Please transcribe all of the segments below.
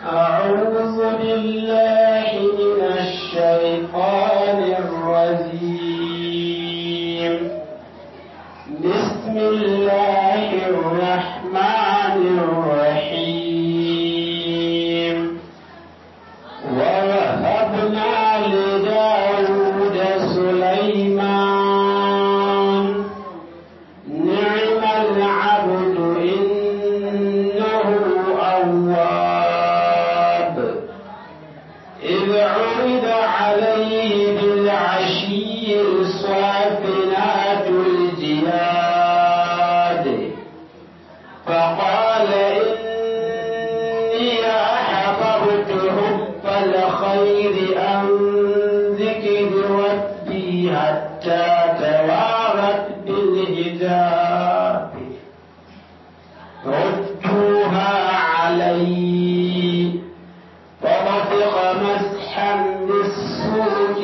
أعوذ بالله من الشيطان الرجيم بسم الله الرحمن الرحيم ووهبنا لداود سليمان نعم العبد إنه أواب إذ عرض عليه بالعشي الصافنات الجياد فقال إني أحببت حب الخير عن ذكر ربي حتى توارت بالحجاب ردوها علي فطفق مسحا بالسوق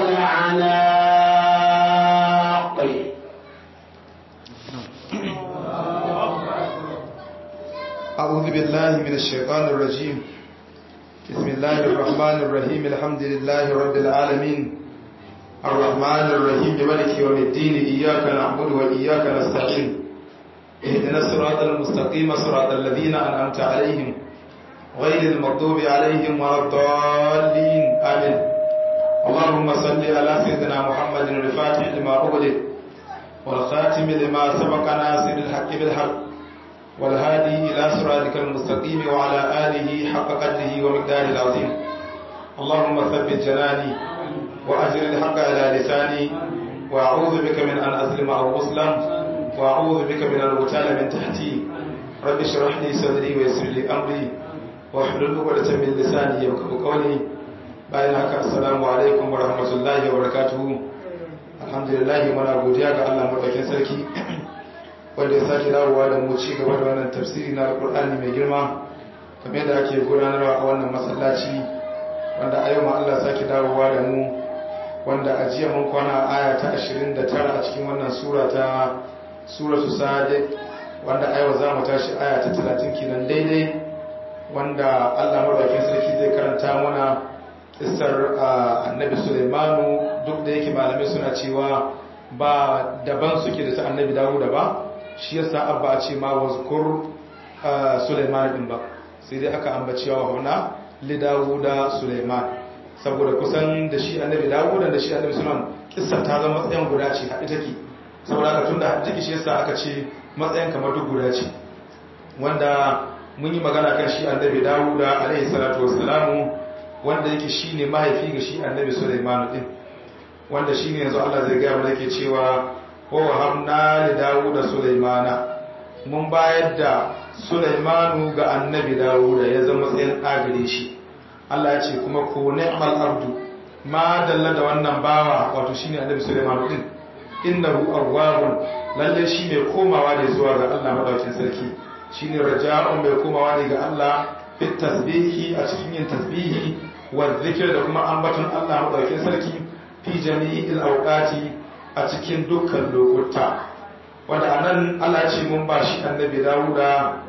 والعناق أعوذ بالله من الشيطان الرجيم بسم الله الرحمن الرحيم الحمد لله رب العالمين الرحمن الرحيم ملك يوم الدين إياك نعبد وإياك نستعين اهدنا الصراط المستقيم صراط الذين أنعمت عليهم غير المغضوب عليهم ولا الضالين آمين اللهم صل على سيدنا محمد الفاتح لما أغلق والخاتم لما سبق ناصر الحق بالحق والهادي إلى صراطك المستقيم وعلى آله حق قدره ومقداره العظيم اللهم ثبت جناني وأجر الحق على لساني وأعوذ بك من أن أظلم أو أظلم وأعوذ بك من الغتال من تحتي رب اشرح لي صدري ويسر لي أمري واحلل عقدة من لساني يفقهوا قولي bayan haka assalamu alaikum wa rahmatullahi wa barakatuhu alhamdulillah muna godiya ga Allah madaukakin sarki wanda ya sake dawowa da mu ci gaba da wannan tafsiri na alkur'ani mai girma kamar da ake gudanarwa a wannan masallaci wanda a yau ma Allah sake dawowa da mu wanda a jiya mun kwana aya ta 29 a cikin wannan sura ta suratu sadiq wanda a yau za mu tashi aya ta 30 kenan daidai wanda Allah madaukakin sarki zai karanta mana kissar annabi Sulaimanu duk da yake malamai suna cewa ba daban suke da ta annabi Dawuda ba shi yasa abba a ce ma wazkur Sulaiman din ba sai dai aka ambaci wa huna li Dawuda Sulaiman saboda kusan da shi annabi Dawuda da shi annabi Sulaiman kissar ta zama matsayin guda ce haɗe take saboda haka tunda haɗe take shi yasa aka ce matsayin kamar duk guda ce wanda mun yi magana kan shi annabi Dawuda alaihi salatu wassalamu wanda yake shine mahaifi ga shi annabi Sulaiman din wanda shine yanzu Allah zai ga mana yake cewa wa wahabna li Dawuda Sulaimana mun bayar da Sulaimanu ga annabi Dawuda ya zama tsayin agare shi Allah ya ce kuma ko ni'mal abdu ma dalla da wannan bawa wato shine annabi Sulaimanu din innahu awwabun lalle shi mai komawa ne zuwa ga Allah madaukakin sarki shine raja'un mai komawa ne ga Allah fit tasbihi a cikin yin tasbihi wa zikir da kuma ambaton Allah madaukakin sarki fi jami'il awqati a cikin dukkan lokuta wanda anan Allah ce mun ba shi annabi Dawuda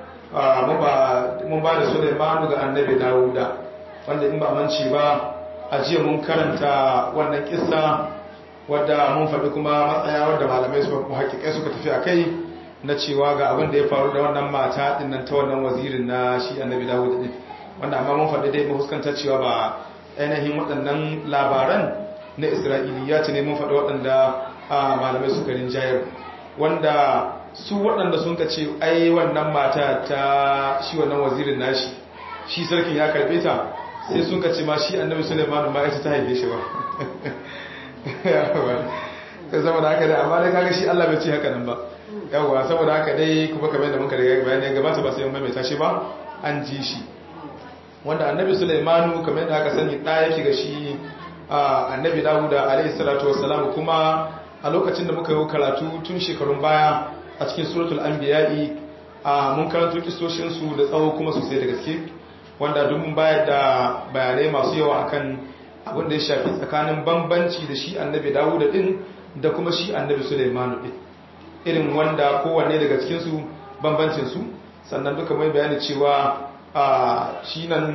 mun ba da Sulaimanu ga annabi Dawuda wanda in ba manci ba a jiya mun karanta wannan kissa wadda mun faɗi kuma matsaya wadda malamai su hakikai suka tafi a kai na cewa ga abin da ya faru da wannan mata din nan ta wannan wazirin na shi annabi Dawuda din wanda amma mun faɗi dai mu fuskantar cewa ba ainihin waɗannan labaran na isra'iliya ce ne mun faɗi waɗanda malamai suka rinjayar wanda su waɗanda sun ka ce ai wannan mata ta shi wannan wazirin nashi shi sarkin ya karɓe ta sai sun ka ce ma shi annabi suleiman ma ita ta haife shi ba sai saboda haka dai amma dai kaga shi Allah bai ce haka nan ba yawwa saboda haka dai kuma kamar da muka riga bayani gabata ba sai mun maimaita shi ba an ji shi wanda annabi sulaimanu kamar da aka sani ɗaya yake ga shi annabi dawuda alaihi salatu wassalam kuma a lokacin da muka yi karatu tun shekarun baya a cikin suratul anbiya'i mun karanto kisoshin su da tsawo kuma sosai da gaske wanda duk mun bayar da bayanai masu yawa akan abin da ya shafi tsakanin bambanci da shi annabi dawuda din da kuma shi annabi sulaimanu din irin wanda kowanne daga cikin su bambancin su sannan duka mai bayani cewa shi nan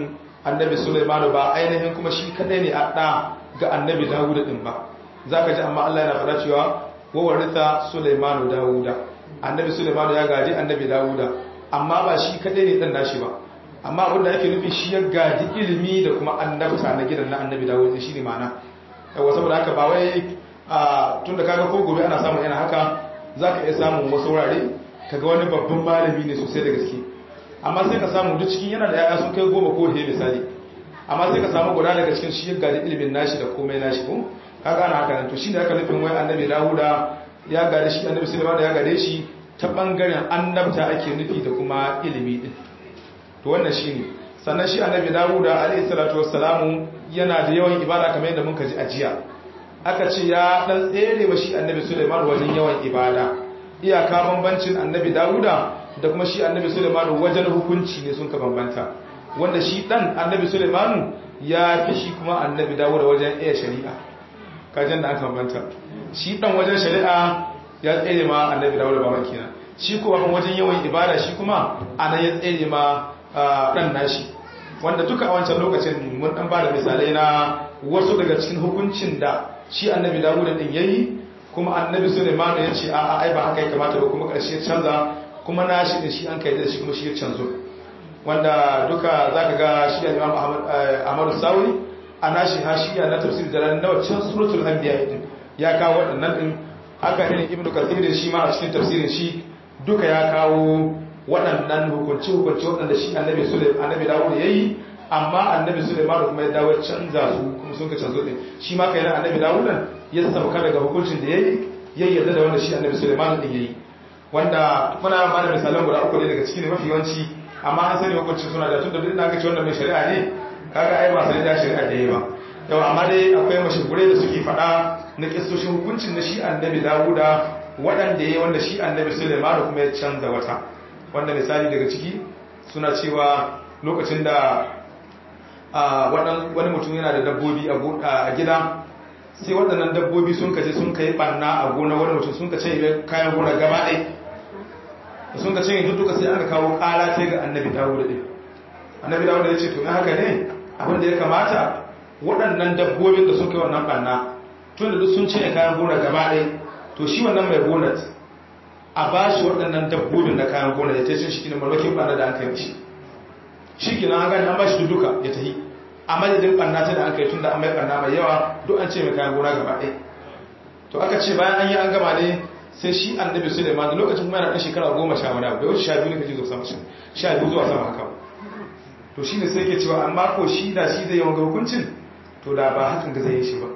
annabi Sulaiman ba ainihin kuma shi kadai ne a da ga annabi Dawud din ba zaka ji amma Allah yana faɗa cewa wa waritha Sulaiman Dawuda annabi Sulaiman ya gaji annabi Dawuda amma ba shi kadai ne dan nashi ba amma abinda ake nufi shi ya gaji ilimi da kuma annabta na gidan na annabi Dawud shi ne ma'ana yawa saboda haka ba wai tunda kaga ko gobe ana samun yana haka zaka iya samun wasu wurare kaga wani babban malami ne sosai da gaske amma sai ka samu duk cikin yana da yaya sun kai goma ko he misali amma sai ka samu guda daga cikin shi ga ilimin nashi da komai nashi ko kaga ana haka nan to shine aka nufin wai annabi Dawuda ya gade shi annabi Sulaiman ya gade shi ta bangaren annabta ake nufi da kuma ilimi din to wannan shine sannan shi annabi Dawuda alayhi salatu wassalamu yana da yawan ibada kamar yadda muka ji a jiya aka ce ya dan tsere wa shi annabi Sulaiman wajen yawan ibada iyaka bambancin annabi Dawuda da kuma shi annabi Sulaiman wajen hukunci ne sun ka bambanta wanda shi dan annabi Sulaiman ya fi shi kuma annabi Dawuda wajen iya shari'a kajin da aka bambanta shi dan wajen shari'a ya tsere ma annabi Dawuda ba makina shi kuma wajen yawan ibada shi kuma anan ya tsere ma dan nashi wanda duka a wancan lokacin mun dan ba da misalai na wasu daga cikin hukuncin da shi annabi Dawuda din yayi kuma annabi Sulaiman ya ce a'a ai ba haka ya kamata ba kuma karshe ya canza kuma na shi ne shi an kai da shi kuma shi ya canzo wanda duka zaka ga shi Imam Ahmad Sawi a nashi hashiya na tafsir da ran nawa can suratul anbiya din ya kawo waɗannan din haka ne Ibn Kathir shi ma a cikin tafsirin shi duka ya kawo waɗannan hukunci hukunci waɗanda shi annabi Sulaiman annabi Dawud yayi amma annabi Sulaiman kuma ya dawo canza su kuma sun ka canzo din shi ma kai na annabi Dawud ya sauka daga hukuncin da yayi ya yarda da wanda shi annabi Sulaiman din yayi wanda muna ba da misalan guda uku ne daga cikin mafi yawanci amma an sani hukuncin suna da tunda duk na ga cewa mai shari'a ne kaga ai ba sai da shari'a da yayi ba yau amma dai akwai mashahurai da suke faɗa na kissoshin hukuncin na shi annabi Dawuda waɗanda yayi wanda shi annabi Sulaiman kuma ya canza wata wanda misali daga ciki suna cewa lokacin da wani mutum yana da dabbobi a gida sai waɗannan dabbobi sun kaje sun kai ɓanna a gona wani mutum sun ka ce kayan gona gaba ɗai sun ka ce duk duka sai an ka kawo ƙara ta ga annabi dawuda ɗin annabi dawuda ya ce to haka ne abin da ya kamata waɗannan dabbobin da sun kai wannan ɓanna tun da duk sun ce kayan gona gaba ɗai to shi wannan mai gonar a ba shi waɗannan dabbobin na kayan gona ya ta shi shi ne malwakin ɓanna da an kai mishi shi kenan an gani an ba shi duka ya tafi a madadin ɓanna ta da an kai tun da an mai ɓanna mai yawa duk an ce mai kayan gona gaba ɗaya to aka ce bayan an yi an gama ne sai shi annabi suleiman da lokacin kuma yana ɗan shekara goma sha wani abu da wuce sha biyu ne kaji zuwa sama sha biyu zuwa sama haka to shi ne sai ke cewa amma ko shi da shi zai yi wanga hukuncin to da ba hakan ga zai yi shi ba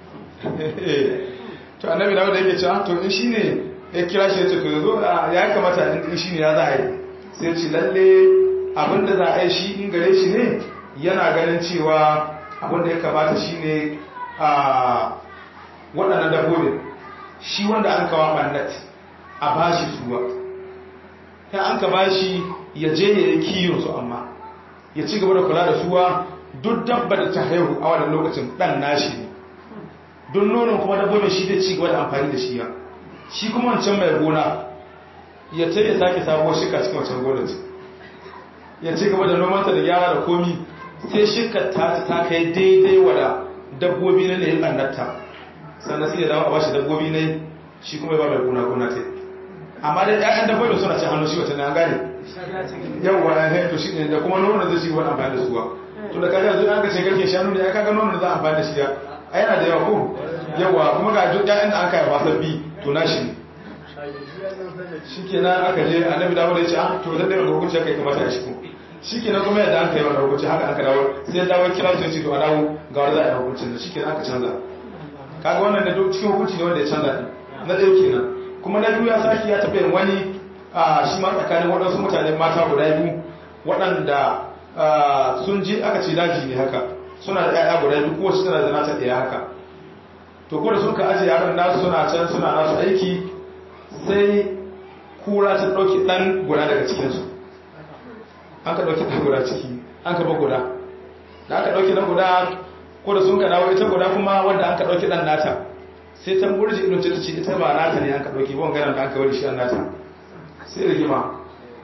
to annabi dawo da yake cewa to in shi ne ya kira shi ya ce to yanzu ya kamata in shi ne ya za a yi sai ce lalle abinda za a yi shi in gare shi ne yana ganin cewa abinda ya kamata shi ne a waɗannan dabbobin shi wanda an kawo ɓannat a ba shi suwa ya an ka ba shi ya je ya yi kiyon su amma ya ci gaba da kula da suwa duk dabba da ta haihu a wannan lokacin ɗan nashi ne don nonon kuma dabbobin shi zai ci gaba da amfani da shi ya shi kuma wancan mai gona ya ta ya sake sabuwar shika cikin wancan gonar ya ci gaba da nomanta da gyara da komi sai shika ta ta kai daidai wada dabbobi ne ya ɓannarta sannan sai ya dawo a bashi dabbobi ne shi kuma ba mai gona gona ta amma da ƴaƴan dabbobi suna ci hannu shi wata na gane yawwa ya to shi ne da kuma nonon zai ci wani amfani da suwa to da kaga yanzu an ga ce kake shanu ne ya kaga nonon da za a amfani da shi ya a yana da yawa ko yawa kuma ga duk ƴaƴan da aka yi ba sabbi to na shi ne shi kenan aka je annabi dawo da ya ce ah to zan daga hukunci kai kamata a shi ko shi kenan kuma yadda aka yi wannan hukunci haka aka dawo sai ya dawo kira su ya ce to a dawo ga wanda za a yi hukuncin da shi kenan aka canza kaga wannan da duk cikin hukunci ne wanda ya canza din na ɗaya kenan kuma na biyu ya saki ya taɓa yin wani a shi ma tsakanin waɗansu mutane mata guda biyu waɗanda sun je aka ce daji ne haka suna da ƴaƴa guda biyu kowace tana da nata ɗaya haka to ko da sun ka ajiye yaran nasu suna can suna nasu aiki sai kura ta ɗauki ɗan guda daga cikinsu an ka ɗauki ɗan guda ciki an ka ba guda da aka ɗauki ɗan guda ko da sun ka dawo ita guda kuma wanda an ka ɗauki ɗan nata sai ta burji idon ta ce ita ba nata ne an ka ɗauki ban ganin da an ka wani shi an nata sai rigima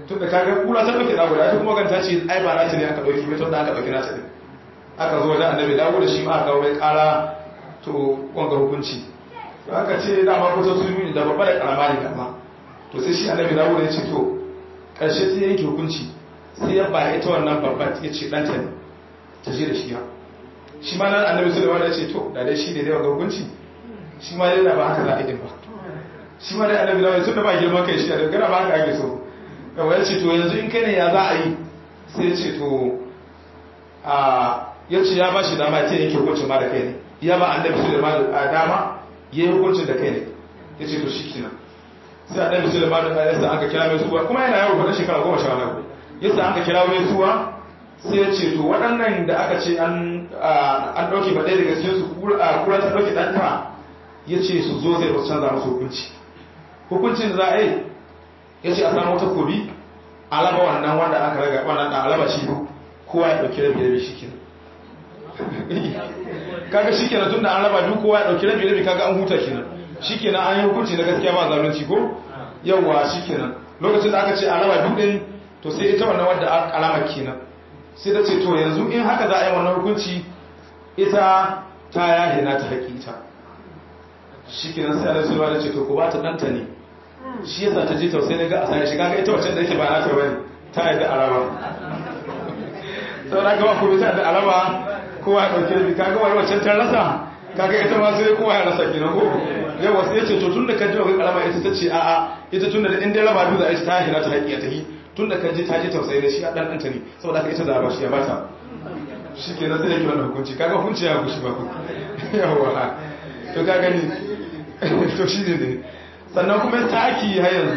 tun da kaga kura ta dauke da guda ita kuma ganta ce ai ba na ta ne aka dauki mai tun da aka dauki na ta ne aka zo wajen annabi dawo da shi ma aka mai kara to wanga hukunci to aka ce da ma kusa su yi da babba da karama ne dama to sai shi annabi dawo da ya ce to karshe sai yanke hukunci sai ya ba ita wannan babba ya ce ɗanta ne ta je da shi ya shi ma nan annabi sulaiman ya ce to da dai shi ne dai wanga hukunci shi ma dai da ba haka za a yi ba shi ma dai annabi dawo tun da ba girman kai shi da dangana ba haka ake so kawai ya ce to yanzu in kai ne ya za a yi sai ya ce to a ya ce ya ba shi dama ta yanke hukuncin ma da kai ne ya ba annabi sulaiman a dama ya yi hukuncin da kai ne ya ce to shi kenan sai annabi sulaiman da ya sa aka kira mai suwa kuma yana yaro kwadon shekara goma sha wani ya sa aka kira mai suwa sai ya ce to waɗannan da aka ce an ɗauke ba ɗaya daga cikin su kura ta ɗauke ɗanta ya ce su zo zai wasu canza musu hukunci hukuncin da za a yi ya ce a samu wata kobi alaba wannan wanda aka raga wannan da alaba shi kowa ya ɗauki rabi rabi shi kenan kaga shi kenan tun da an raba duk kowa ya ɗauki rabi rabi kaga an huta kenan shi kenan an yi hukunci na gaskiya ba zalunci ko yawwa shi kenan lokacin da aka ce a raba duk ɗin to sai ita wannan wadda alama kenan sai da ce to yanzu in haka za a yi wannan hukunci ita ta yahe na ta haƙi ita shi kenan sai alaihi sulwa da ce to ku ba ta ɗanta ne shi yasa ta je tausayi na ga a sare shi kaga ita wacce da yake ba na ta bane ta yadda araba sau da gaba kuma ta yadda araba kowa ya ɗauke da kaga wani wacce ta rasa kaga ita ma sai kowa ya rasa kenan ko yau wasu ya ce to tun da ka ji wa karama ita ta ce a'a ita tun da in dai raba biyu za a yi ta hina ta haƙi a ta yi tun da ka ji ta je tausayi da shi a ɗan ɗanta ne saboda haka ita da ba shi ya bata shi ke na sai yake wannan hukunci kaga hukunci ya gushi ba ku yawa to ka gani to shi ne ne sannan kuma ya saki har yanzu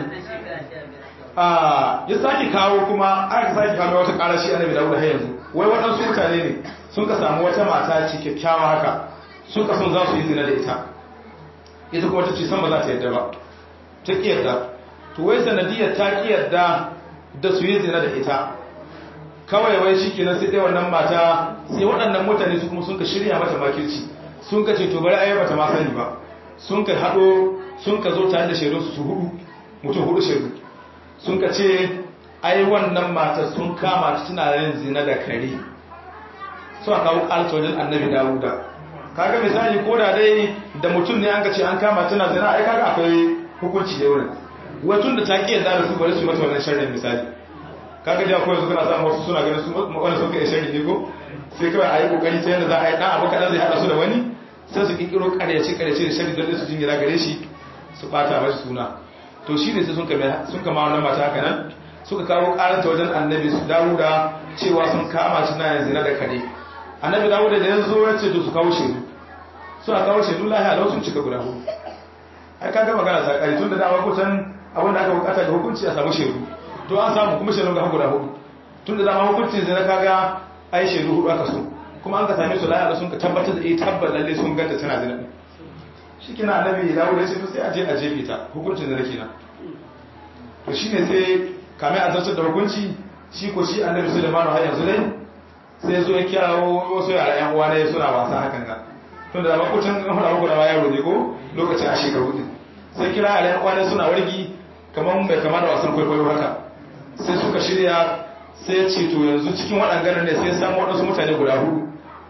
ya saki kawo kuma aka saki kawo wata ƙara shi annabi dawuda har yanzu wai waɗansu mutane ne sun ka samu wata mata ce kyakkyawa haka sun ka son za su yi zina da ita ita kuma ta ce san ba za ta yadda ba ta ƙi yadda to wai sanadiyar ta ƙi yadda da su yi zina da ita kawai wai shi kenan sai dai wannan mata sai waɗannan mutane su kuma sun ka shirya mata makirci sun ka ce to bari ayyaba ta ma sani ba sun ka haɗo sun ka zo tare da shaidun su hudu mutum hudu shaidu sun ka ce ai wannan mata sun kama ta tana yin zina da kare su a kawo alkawalin annabi dawuda kaga misali ko da dai da mutum ne an ka ce an kama tana zina ai kaga akwai hukunci da wurin watun da ta ƙiyar da su bari su mata wannan sharrin misali kaga da akwai yanzu kana samu wasu suna ganin su wani sun kai sharri ne ko sai kawai a yi kokari ta yadda za a yi ɗan abu kaɗan zai haɗa su da wani sai su ƙirƙiro ƙaryace ƙaryace da sharri don su jingira gare shi su ɓata mashi suna to shi ne sai sun kama wannan mata haka nan suka kawo ƙaranta wajen annabi su dawuda cewa sun kama shi na yanzu na da kare annabi dawuda da yanzu ya ce to su kawo shaidu suna kawo shaidu lahiya lau sun cika guda hudu ai kaga magana ta ƙari tun da dama kusan abin da aka bukata da hukunci a samu shaidu to an samu kuma shaidu ga guda hudu tun da dama hukuncin zai kaga ai shaidu hudu aka so kuma an ka same su lahiya sun ka tabbatar da eh tabbar lalle sun ganta tana zina shi kina annabi ya dawo da shi sai a je a jefe ta hukuncin da nake na to shine sai kamar a zartar da hukunci shi ko shi annabi Sulaiman har yanzu dai sai zo ya kirawo wasu yara yan uwa ne suna wasa hakan ga tun da ba kucin an fara muku da yaro ne ko lokacin a shekaru din sai kira yara yan uwa ne suna wargi kamar bai kama da wasan kwaikwayo haka sai suka shirya sai ce to yanzu cikin waɗannan ne sai samu waɗansu mutane guda hudu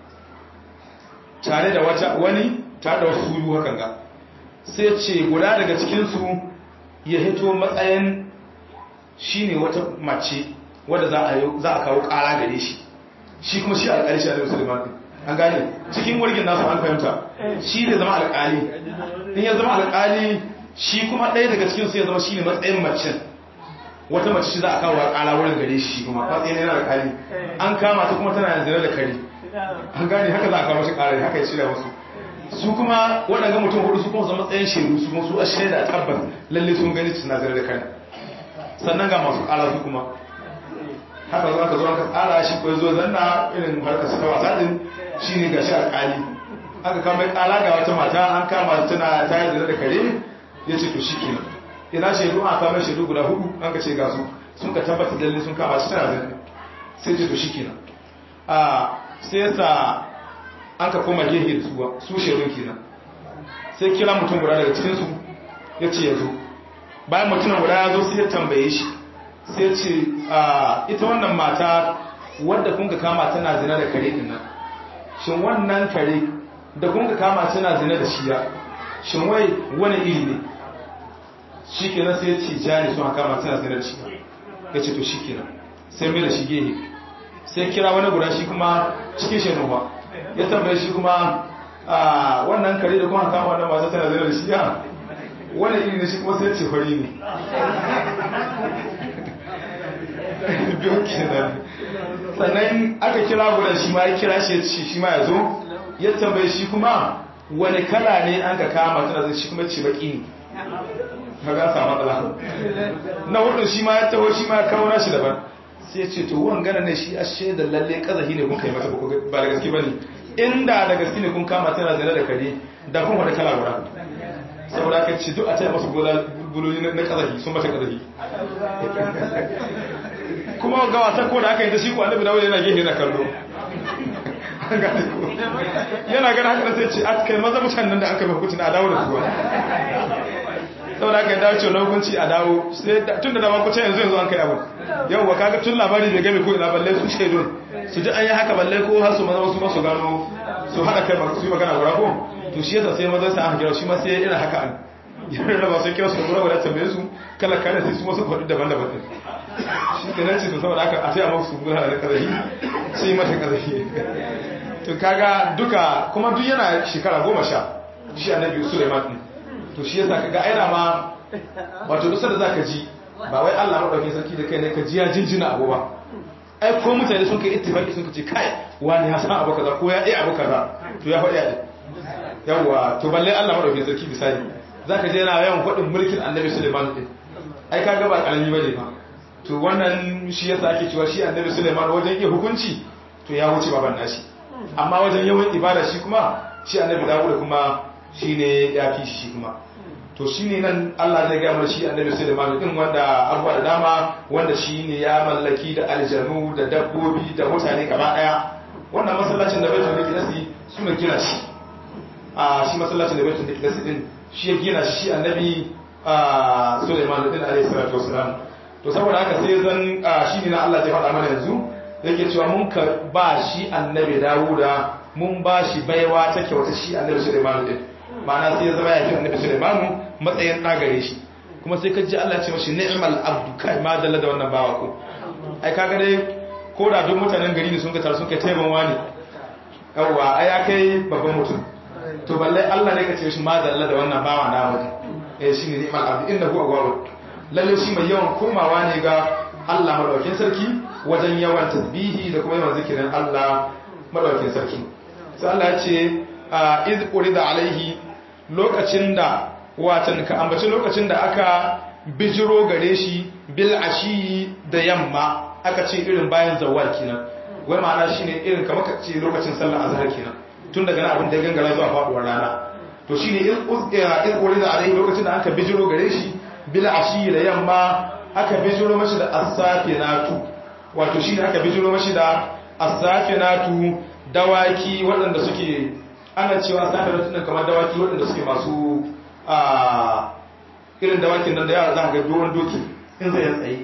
tare da wata wani tare da wasu hudu hakan ga sai ce guda daga cikinsu ya hito matsayin shine wata mace wadda za a kawo ƙara gare shi shi kuma shi alƙali shi alaihi musulman an gane cikin wargin nasu an fahimta shi ne zama alƙali in ya zama alƙali shi kuma ɗaya daga cikinsu ya zama shi ne matsayin macen wata mace shi za a kawo ƙara wurin gare shi kuma matsayin yana alƙali an kama ta kuma tana yanzu da kare an gane haka za a kawo shi ƙara haka ya shirya wasu su kuma waɗanda mutum hudu su kuma zama matsayin shaidu su kuma su a shaida tabbas lalle sun gani suna zare da kare sannan ga masu ƙara su kuma haka zo aka zo aka tsara shi ko zo zanna irin harkar suka wasa din shine gashi alƙali aka kama mai ƙara ga wata mata an kama tana ta yi da kare ya ce to shi kenan ina shaidu an kama shaidu guda hudu an ka ce ga su sun ka tabbata lalle sun kama shi tana zanne sai ce to shi kenan a sai yasa an ka koma gehe da suwa su shaidun kenan sai kira mutum guda daga cikinsu ya ce ya zo bayan mutumin guda ya zo sai ya tambaye shi sai ce ita wannan mata wadda kun ka kama tana zina da kare din nan shin wannan kare da kun ka kama tana zina da shiya shin wai wani iri ne shi kenan sai ce jani sun kama tana zina da shiya ya ce to shi kenan sai mai da shi gehe sai kira wani guda shi kuma cikin shenuwa ya tambaye shi kuma wannan kare da kuma kama wannan mata tana zina da shiya wani iri ne shi kuma sai ce fari ne biyu kenan sannan aka kira guda shi ma ya kira shi shi ma ya zo ya tambaye shi kuma wani kala ne an ka kama tana zai shi kuma ce baki ne ka ga samu matsala na hudu shi ma ya taho shi ma ya kawo nashi daban sai ya ce to wan gana ne shi ashe da lalle kazahi ne kun kai mata ba da gaske bane inda da gaske ne kun kama tana zina da kare da kun wada kala guda saboda ka ce duk a taya masu buloli na kazahi sun mata kazahi kuma ga wasa ko da aka yi ta shi ko annabi dawo yana gehe na kallo yana gana haka sai ce a kai maza mutanen da aka hukunci a dawo da kuwa saboda aka yi dawo ce hukunci a dawo tun da dama kuce yanzu yanzu an kai abu yau wa kaga tun labari bai game ko ina balle su shaidun su ji an yi haka balle ko har su maza wasu masu gano su haɗa kai su yi magana gura ko to shi yasa sai maza sa aka kira shi ma sai irin haka an yana da masu kira su gura gura tambaye su kala kala sai su masu faɗi daban-daban shi ke nan cikin saboda aka a taya masu gura da kazahi sai mata kazahi to kaga duka kuma duk yana shekara goma sha shi annabi suleiman din to shi yasa kaga aina ma wato duk sanda zaka ji ba wai Allah madaukakin sarki da kai ne ka ji ya jinjina abu ba ai ko mutane sun kai ittifaki sun ce kai wani ya san abu kaza ko ya iya abu kaza to ya faɗi a yawa to balle Allah madaukakin sarki misali zaka je yana yawan faɗin mulkin annabi suleiman din ai kaga ba karami bane ba to wannan shi yasa ake cewa shi annabi suleiman wajen iya hukunci to ya wuce baban nashi amma wajen yawan ibada shi kuma shi annabi dawud kuma shine ya fi shi kuma to shine nan Allah zai ga mana shi annabi Sulaiman din wanda abuwa da dama wanda shine ya mallaki da aljanu da dabbobi da mutane gaba daya wannan masallacin da Baitul Maqdis suna gina shi a shi masallacin da Baitul Maqdis din shi ya gina shi annabi Sulaiman din alayhi salatu wasalam to saboda haka sai zan shine na Allah zai faɗa mana yanzu yake cewa mun ka ba shi annabi Dawuda mun ba shi baiwa ta kyauta shi annabi Sulaiman din ma'ana sai ya zama ya fi annabi Sulaiman matsayin ɗagare shi kuma sai ka ji Allah ce mashi ni'mal abdu kai ma dalla da wannan bawa ko ai kaga dai ko da duk mutanen gari ne sun ka taru sun kai taiban wani yawwa ai ya kai babban mutum to balle Allah ne ka ce shi ma dalla da wannan bawa na mutum eh shine ni'mal abdu innahu awwab lalle shi mai yawan komawa ne ga Allah madaukakin sarki wajen yawan tasbihi da kuma yawan zikirin Allah madaukakin sarki sai Allah ya ce iz urida alaihi lokacin da watan ka ambaci lokacin da aka bijiro gare shi bil ashi da yamma aka ce irin bayan zawal kenan wai ma'ana shine irin kamar ka ce lokacin sallar azhar kenan tun daga nan abin da gangara zuwa faduwar rana to shine iz iz urida alaihi lokacin da aka bijiro gare shi bil ashi da yamma aka bijiro mashi da as-safinatu wato shine aka bijiro mashi da as-safinatu dawaki waɗanda suke ana cewa safinatu din kamar dawaki waɗanda suke masu a irin dawakin nan da yara za ka ga doron doki in zai tsaye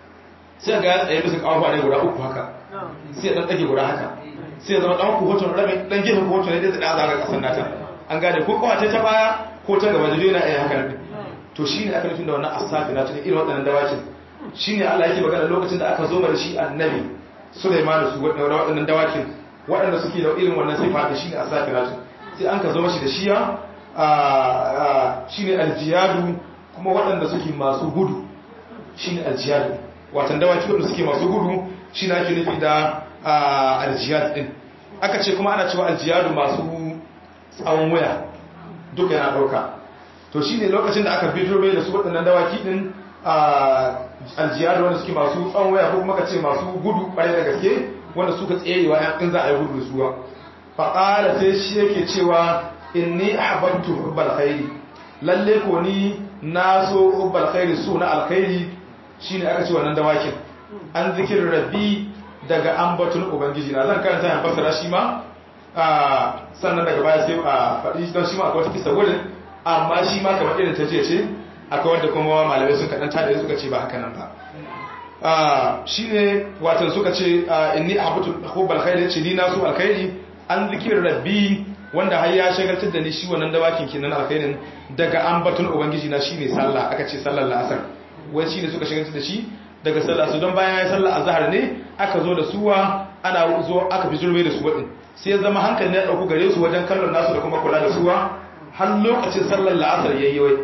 sai ga ya tsaye bisa kawo ne guda uku haka sai dan dage guda haka sai ya zama dan ku hoton rabin dan gefen ku hoton ne da zaga kasan nata an gane ko kawace ta baya ko ta gaba da yana iya haka ne to shine aka nufin da wannan asafi na tuni irin waɗannan dawakin shine Allah yake magana lokacin da aka zo da shi annabi Sulaiman su waɗannan dawakin waɗanda suke da irin wannan sifa da shine asafi na sai an ka zo mashi da shiya shine aljiyadu kuma waɗanda suke masu gudu shine aljiyadu watan dawaki waɗanda suke masu gudu shine ake nufi da aljiyad din aka ce kuma ana cewa aljiyadu masu tsawon waya duka yana ɗauka to shine lokacin da aka bidiyo mai da su waɗannan dawaki din aljiyadu wanda suke masu tsawon waya ko kuma ka ce masu gudu ƙwarai da gaske wanda suka tserewa yan za a yi gudu da suwa faƙala sai shi yake cewa inni ahbabtu hubbal khairi lalle ko ni na so hubbal khairi so na alkhairi shine aka ce wannan dawakin an zikir rabbi daga ambatun ubangiji na zan karanta yan fasara shi ma sannan daga baya sai a faɗi don shi ma akwai wata kisa wurin amma shi ma kamar irin ta ce ce akwai wanda kuma malamai sun kaɗan tada suka ce ba haka nan ba shine watan suka ce inni ahbatu hubbal khairi ce ni nasu alkhairi an zikir rabbi wanda har ya shagaltar da ni shi wannan dawakin kenan alkhairin daga ambaton ubangiji na shine sallah aka ce sallar la'asar wai shine suka shagaltar da shi daga sallah su don bayan ya sallah azhar ne aka zo da suwa ana zo aka fi zulme da su wadin sai ya zama hankali ya dauku gare su wajen kallon nasu da kuma kula da suwa har lokacin sallar la'asar yayi wai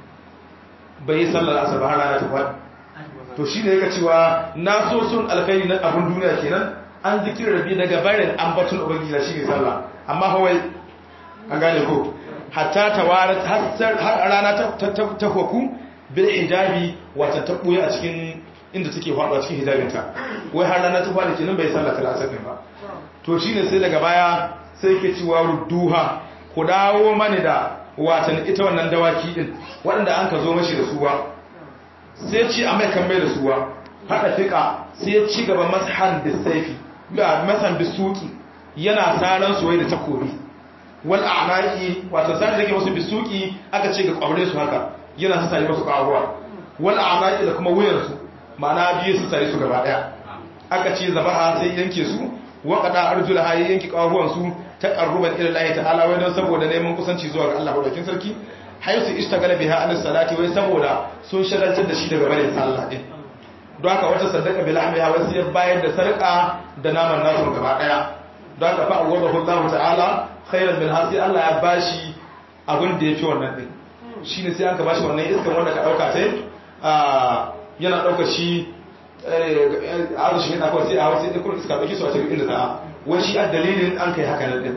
bai yi sallar la'asar ba har rana ta faɗi to shi ne yake cewa na so sun alkhairi na abun duniya kenan an zikir rabi daga bayan ambaton ubangiji shi ne sallah amma hawai an gane ko hatta tawarat har rana ta ta hoku bil hijabi wata ta buya a cikin inda take faɗo a cikin hijabinta wai har rana ta faɗi kenan bai sallah ta asar ba to shine sai daga baya sai ke cewa rudduha ku dawo mani da watan ita wannan dawaki din waɗanda an ka zo mashi da suwa sai ci a mai kan mai da suwa haɗa fiƙa sai ci gaba mashan bisaifi ga masan bisuki yana saran suwai da takobi wal a'naqi wato sai da ke wasu bisuki aka ce ga kwabre su haka yana sa sai wasu karuwa wal a'naqi da kuma wuyan su ma'ana biyu su tare su gaba daya aka ce zabaha sai yanke su wa qada arjulaha yanke karuwan su taqarruban ila Allah ta'ala wai don saboda neman kusanci zuwa ga Allah madaukin sarki haisu ishtagala biha an salati wai saboda sun shagaltar da shi daga barin sallah din don haka wata sadaka bil ahmiya wai sai bayar da sarka da naman nasu gaba daya don haka fa awadahu Allah ta'ala khairan min hasi Allah ya bashi abin da yafi wannan din shine sai aka bashi wannan iskan wanda ka dauka sai yana dauka shi a shi yana kawai sai a wasu ikon iska dauki su a cikin inda za wai shi a dalilin an kai haka nan din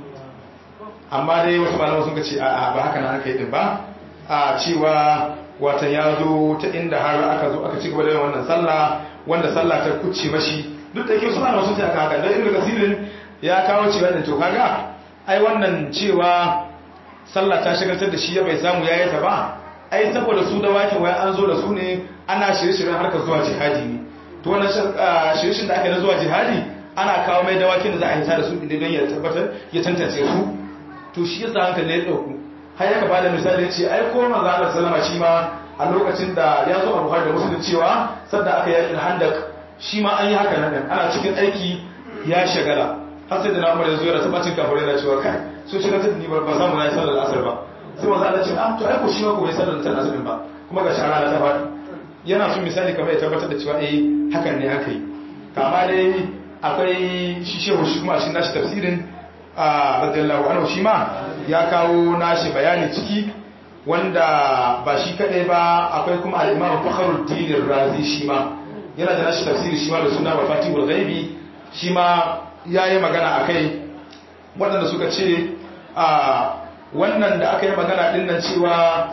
amma dai wasu malaman sun ce a ba haka nan aka yi din ba a cewa watan ya zo ta inda har aka zo aka ci gaba da wannan sallah wanda sallah ta kucce mashi duk da ke suna da wasu aka haka dan ibnu kasirin ya kawo cewa din to kaga ai wannan cewa sallah ta shagaltar da shi ya bai samu yayi ta ba ai saboda su da wakin wai an zo da su ne ana shirye-shiryen harkar zuwa jihadi ne to wannan shirye-shiryen da aka yi na zuwa jihadi ana kawo mai dawakin da za a yi da su inda don ya tabbatar ya tantance su to shi yasa hankali ya dauku har yaka bada misali ya ce ai ko manzo Allah sallama shi ma a lokacin da ya zo a Buhari da Muslim cewa sadda aka yakin Handak shi ma an yi haka nan ana cikin aiki ya shagala har sai da na Umar ya zo ya rasa bacin kafirai da cewa kai so shiga ta ni ba samu na yi sallar asar ba sai manzo Allah ce ah to ai ko shi ma ko bai sallar ta asar ba kuma ga shara ta faɗi yana son misali kamar ya tabbatar da cewa eh hakan ne aka yi kama dai akwai shi shehu shi kuma shi nashi tafsirin a radiyallahu anhu shi ma ya kawo nashi bayani ciki wanda ba shi kadai ba akwai kuma al-imam Fakhruddin Razi shi ma yana da nashi tafsiri shi ma da suna Mafatihul Ghaibi shi ma yayi magana akai waɗanda suka ce a wannan da aka yi magana din nan cewa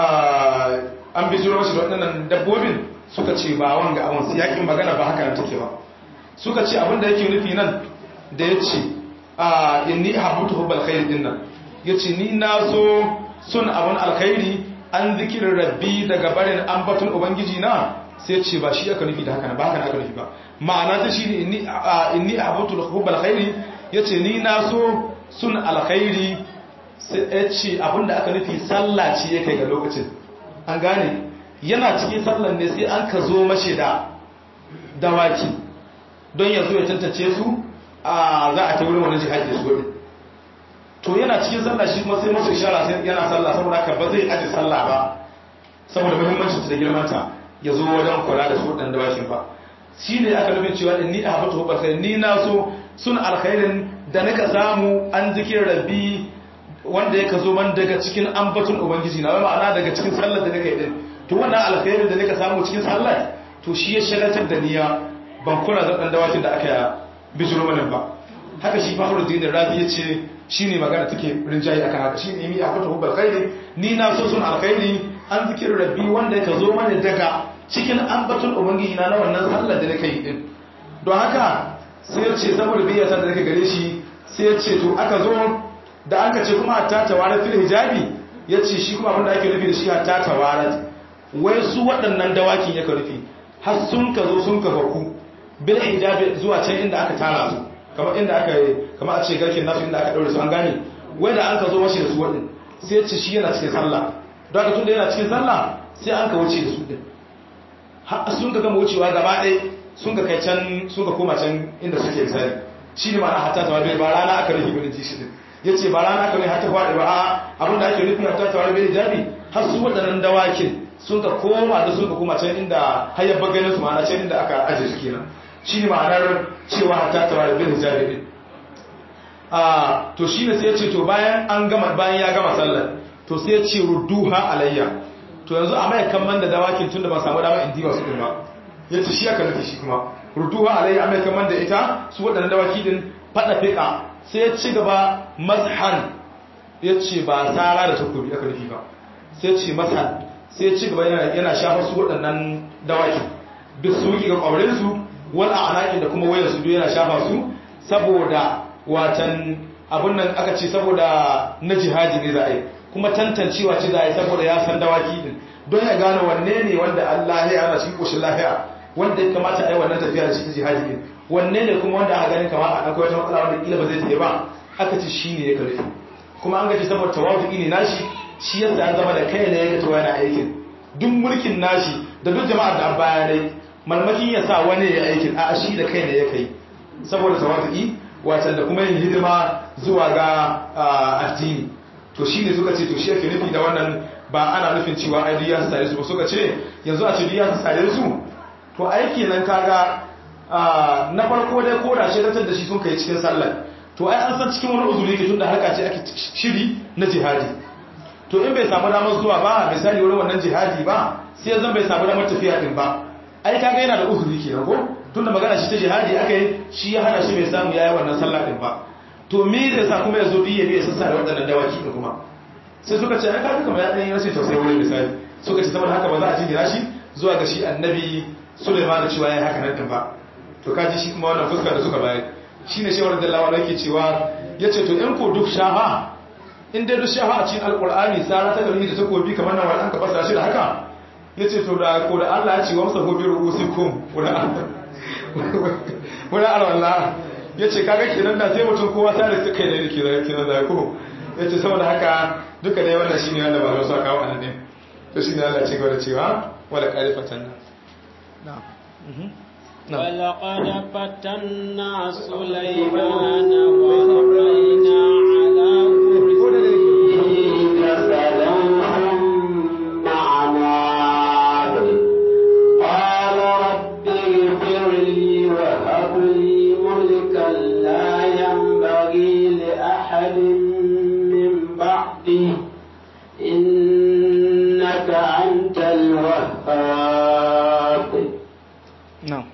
an bijiro mashi da waɗannan dabbobin suka ce ba wanga abun su yakin magana ba haka nan take ba suka ce abinda yake nufi nan da ya ce a inni habutu hubbal khairi din nan ya ce ni na so sun abin alkhairi an zikirin rabbi daga barin ambaton ubangiji na sai ce ba shi aka nufi da haka ba haka aka nufi ba ma'ana ta shi ne inni habutu hubbal khairi ya ce ni na so sun alkhairi sai ya ce abinda aka nufi sallah ce ya kai ga lokacin an gane yana cikin sallan ne sai an ka zo mashi da dawaki don ya zo ya tantance su a za a ta wurin wani jihadi da su wani to yana cikin sallah shi kuma sai masu ishara sai yana sallah saboda haka ba zai aji sallah ba saboda muhimmancin da girmanta ya zo wajen kula da su waɗanda dawakin ba shi ne aka nufin cewa ni a haɓata hubar kai ni na so sun alkhairin da nika samu an zikin rabbi wanda ya ka zo man daga cikin ambaton ubangiji na ma'ana daga cikin sallar da nika yi din to wannan alkhairin da nika samu cikin sallar to shi ya shagaltar da niyya ban kula da ɗan dawakin da aka bijiro mana ba haka shi fahimtar dinin razi ya ce shi ne magana take rinjaye akan haka shi ne mi a kwata hubbar khairi ni na so sun alkhairi an zikir rabbi wanda ka zo mana daga cikin ambaton ubangiji na wannan sallar da nake yi din don haka sai ya ce saboda biyyata da nake gare shi sai ya ce to aka zo da aka ce kuma hatta tawarat fil hijabi ya ce shi kuma abinda ake nufi da shi hatta tawarat wai su waɗannan dawakin ya ka rufi har sun ka zo sun ka faku bil hijabi zuwa can inda aka tara su kamar inda aka kamar a ce garkin nasu inda aka daure su an gane wai da an ka zo mashi da su wadin sai ya ce shi yana cikin sallah don haka tunda yana cikin sallah sai an ka wuce da su din sun ka gama wucewa gaba ɗaya sun ka kai can sun ka koma can inda suke misali shi ne ma'ana hatta tawar bai ba rana aka rufe gudun jishi din ya ce ba rana aka rufe hatta faɗi ba a abin da ake nufi hatta tawar bai jabi har su waɗannan dawakin sun ka koma da sun ka koma can inda hayar baganin su ma'ana can inda aka ajiye su kenan shi ne ma'anar cewa hatta tawar bai jabi din a to shi ne sai ya ce to bayan an gama bayan ya gama sallar to sai ya ce rudduha alayya to yanzu a mai kamman da dawakin tun da ba samu dama in diba su din ba ya ce shi aka nufi shi kuma ruduwa alayya amai kamar da ita su waɗannan dawaki din faɗa fiƙa sai ya ci gaba mazhan ya ce ba tsara da takobi aka nufi ba sai ya ce mazhan sai ya ci gaba yana shafa su waɗannan dawaki duk su ga ƙwaurinsu wal a'naqin da kuma wayar su duk yana shafa su saboda watan abun nan aka ce saboda na jihadi ne za a yi kuma tantancewa ce za a yi saboda ya san dawaki din don ya gane wanne ne wanda Allah ya ana cikin koshin lafiya wanda ya kamata a yi wannan tafiya da shi jihadi din wanne ne kuma wanda aka ganin kama a akwai wata matsala wanda kila ba zai tafi ba aka ce shi ne ya karfi kuma an gaji saboda tawafu ne nashi shi yasa ya zama da kai ne ya ga yana aikin duk mulkin nashi da duk jama'ar da bayanai malmakin ya sa wani ya aikin a shi da kai ne ya kai saboda tawafu watan da kuma yin hidima zuwa ga addini to shi ne suka ce to shi yake nufi da wannan ba ana nufin cewa ai ya sare su ba suka ce yanzu a ce ya sare su to aiki nan kaga na farko dai ko da shaidatar da shi sun kai cikin sallar to ai an san cikin wani uzuri ke tunda harka ce ake shiri na jihadi to in bai samu damar zuwa ba misali wurin wannan jihadi ba sai zan bai samu damar tafiya din ba ai kaga yana da uzuri kenan ko tunda magana shi ta jihadi aka yi shi ya hana shi bai samu yayi wannan sallah din ba to me zai sa kuma ya zo biye biye sassa da waɗannan dawaki din kuma sai suka ce ai kaga kamar ya dan yi rashin tausayi wurin misali suka ce saboda haka ba za a jingina shi zuwa ga shi annabi Sulaiman cewa yayi haka nan din ba to kaji shi kuma wannan fuska da suka bayar shine shewar da lawa yake cewa yace to in ko duk shaha in dai duk shaha a cikin alqur'ani sara ta gari da takobi kamar nan wannan ka fasa shi da haka yace to da ko da Allah ya ce wa masa gobe ruusikum wala wala alwala yace kaga kenan da sai mutum kowa sai da kai ne ke kenan da ko yace saboda haka duka dai wannan shine wanda ba za su kawo anan ne to shine Allah ya ce gaba da cewa wala qarifatan nan ولقد فتنا سليمان وألقينا على كرسيه جسدا ثم عناد قال رب اغفر لي وهب لي ملكا لا ينبغي لأحد من بعدي إنك أنت الوهاب na'am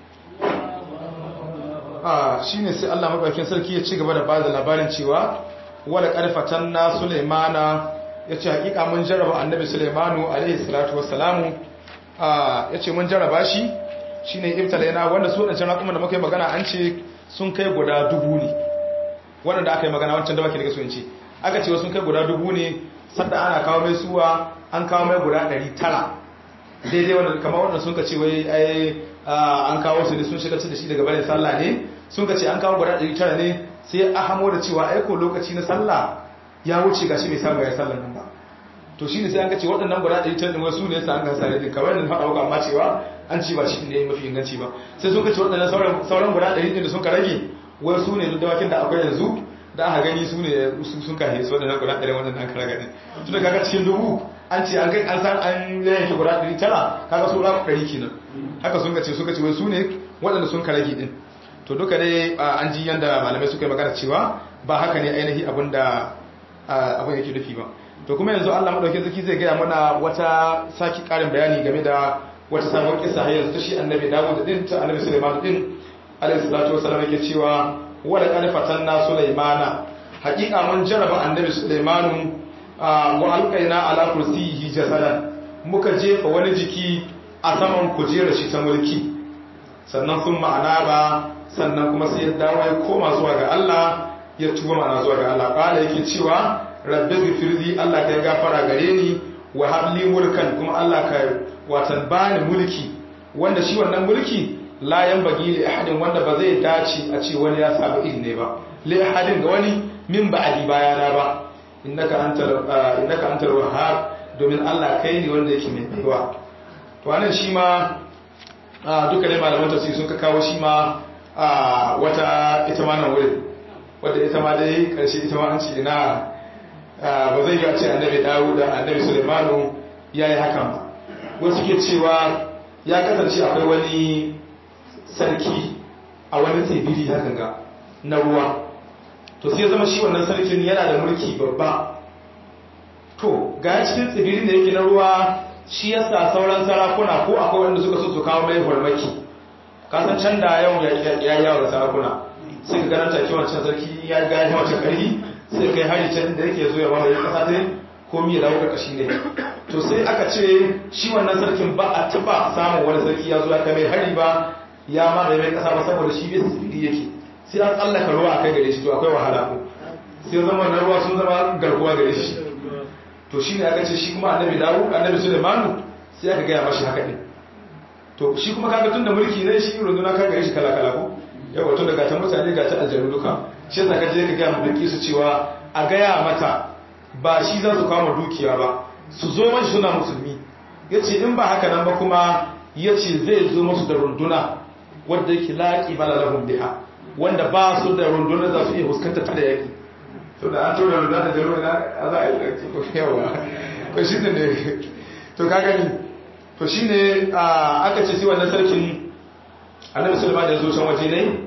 a shine sai Allah madaukakin sarki ya ci gaba da bada labarin cewa wala qarfatan na Sulaimana yace hakika mun jarraba annabi Sulaimanu alaihi salatu wassalamu a yace mun jarraba shi shine ibtalaina wanda su wadancan rakuman da muka yi magana an ce sun kai guda dubu ne wanda aka yi magana wancan da baki daga su in ce aka ce sun kai guda dubu ne sanda ana kawo mai suwa an kawo mai guda 900 daidai wanda kamar wanda sun ka ce wai ai an kawo su ne sun shiga da shi daga bayan sallah ne sun ka ce an kawo guda 900 ne sai a hamo da cewa aiko lokaci na sallah ya wuce gashi bai samu ya sallah nan ba to shine sai an ka ce waɗannan guda 900 din wasu ne sa an ga sare din kamar yadda faɗa maka amma cewa an ci ba shi ne mafi inganci ba sai sun ka ce waɗannan sauran sauran guda 100 din da sun ka rage wai su ne dawakin da akwai yanzu da aka gani su ne sun kahe su waɗannan guda 100 waɗannan aka raga din tun da kaga cikin dubu an ce an kai an san an yanke guda 900 kaga su ra 100 kenan haka sun ga ce suka ce wai su ne waɗanda sun ka rage din to duka dai an ji yanda malamai suka yi magana cewa ba haka ne ainihi abin da abin yake nufi ba to kuma yanzu Allah madaukakin sarki zai gaya mana wata saki karin bayani game da wata sabon kissa har yanzu ta shi annabi Dawud din ta annabi Sulaiman din alaihi salatu wasallam yake cewa wala qad fatanna Sulaimana haqiqa mun jaraba annabi Sulaimanu wa alqaina ala kursiyihi jasadan muka jefa wani jiki a saman kujerar shi ta mulki sannan sun ma'ana ba sannan kuma sai ya dawo ya koma zuwa ga Allah ya tuba ma'ana zuwa ga Allah kala yake cewa rabbi gifirli Allah ka gafara gare ni wa habli mulkan kuma Allah ka watan bani mulki wanda shi wannan mulki la yanbaghi li ahadin wanda ba zai dace a ce wani ya samu iri ne ba li ahadin ga wani min ba'di bayana ba innaka antal innaka antal wahhab domin Allah kai ne wanda yake mai baiwa to anan shi ma duka ne malaman tafsiri sun ka kawo shi ma wata ita ma nan wurin wadda ita ma dai karshe ita ma an ce ina ba zai yi a ce annabi dawo da annabi sulemanu ya yi hakan ba wasu ke cewa ya kasance akwai wani sarki a wani tsibiri hakan ga na ruwa to sai zama shi wannan sarkin yana da mulki babba to ga cikin tsibirin da yake na ruwa shi yasa sauran sarakuna ko akwai wanda suka so su kawo mai farmaki kasan can da yau ya yawo da sarakuna sai ka garanta ki wancan sarki ya ga ya wancan karfi sai kai hari can da yake zo ya mamaye kasa ta ko mi ya dawo karkashi ne to sai aka ce shi wannan sarkin ba a taba samun wani sarki ya zo ya kai mai hari ba ya mamaye mai kasa ba saboda shi bai tsibiri yake sai an tsallaka ruwa a kai gare shi to akwai wahala ko sai zama na ruwa sun zama garkuwa gare shi to shi ne aka ce shi kuma annabi dawo annabi sulemanu sai aka gaya mashi haka ne to shi kuma kaga tun da mulki ne shi runduna ka gare shi kala kala ko yawa tun da gata mutane gata aljanu duka shi yasa ka je ka gaya mu su cewa a gaya mata ba shi za su kama dukiya ba su zo mashi suna musulmi yace in ba haka nan ba kuma yace zai zo musu da runduna wanda yake laqi bala lahum biha wanda ba su da runduna za su iya fuskantar ta da yaki to da an tura runduna da jaro na za a yi ɗauki ko yawa ko shi ne to ka gani to shi ne aka ce si wannan sarkin annabi sulaiman ya zo can waje ne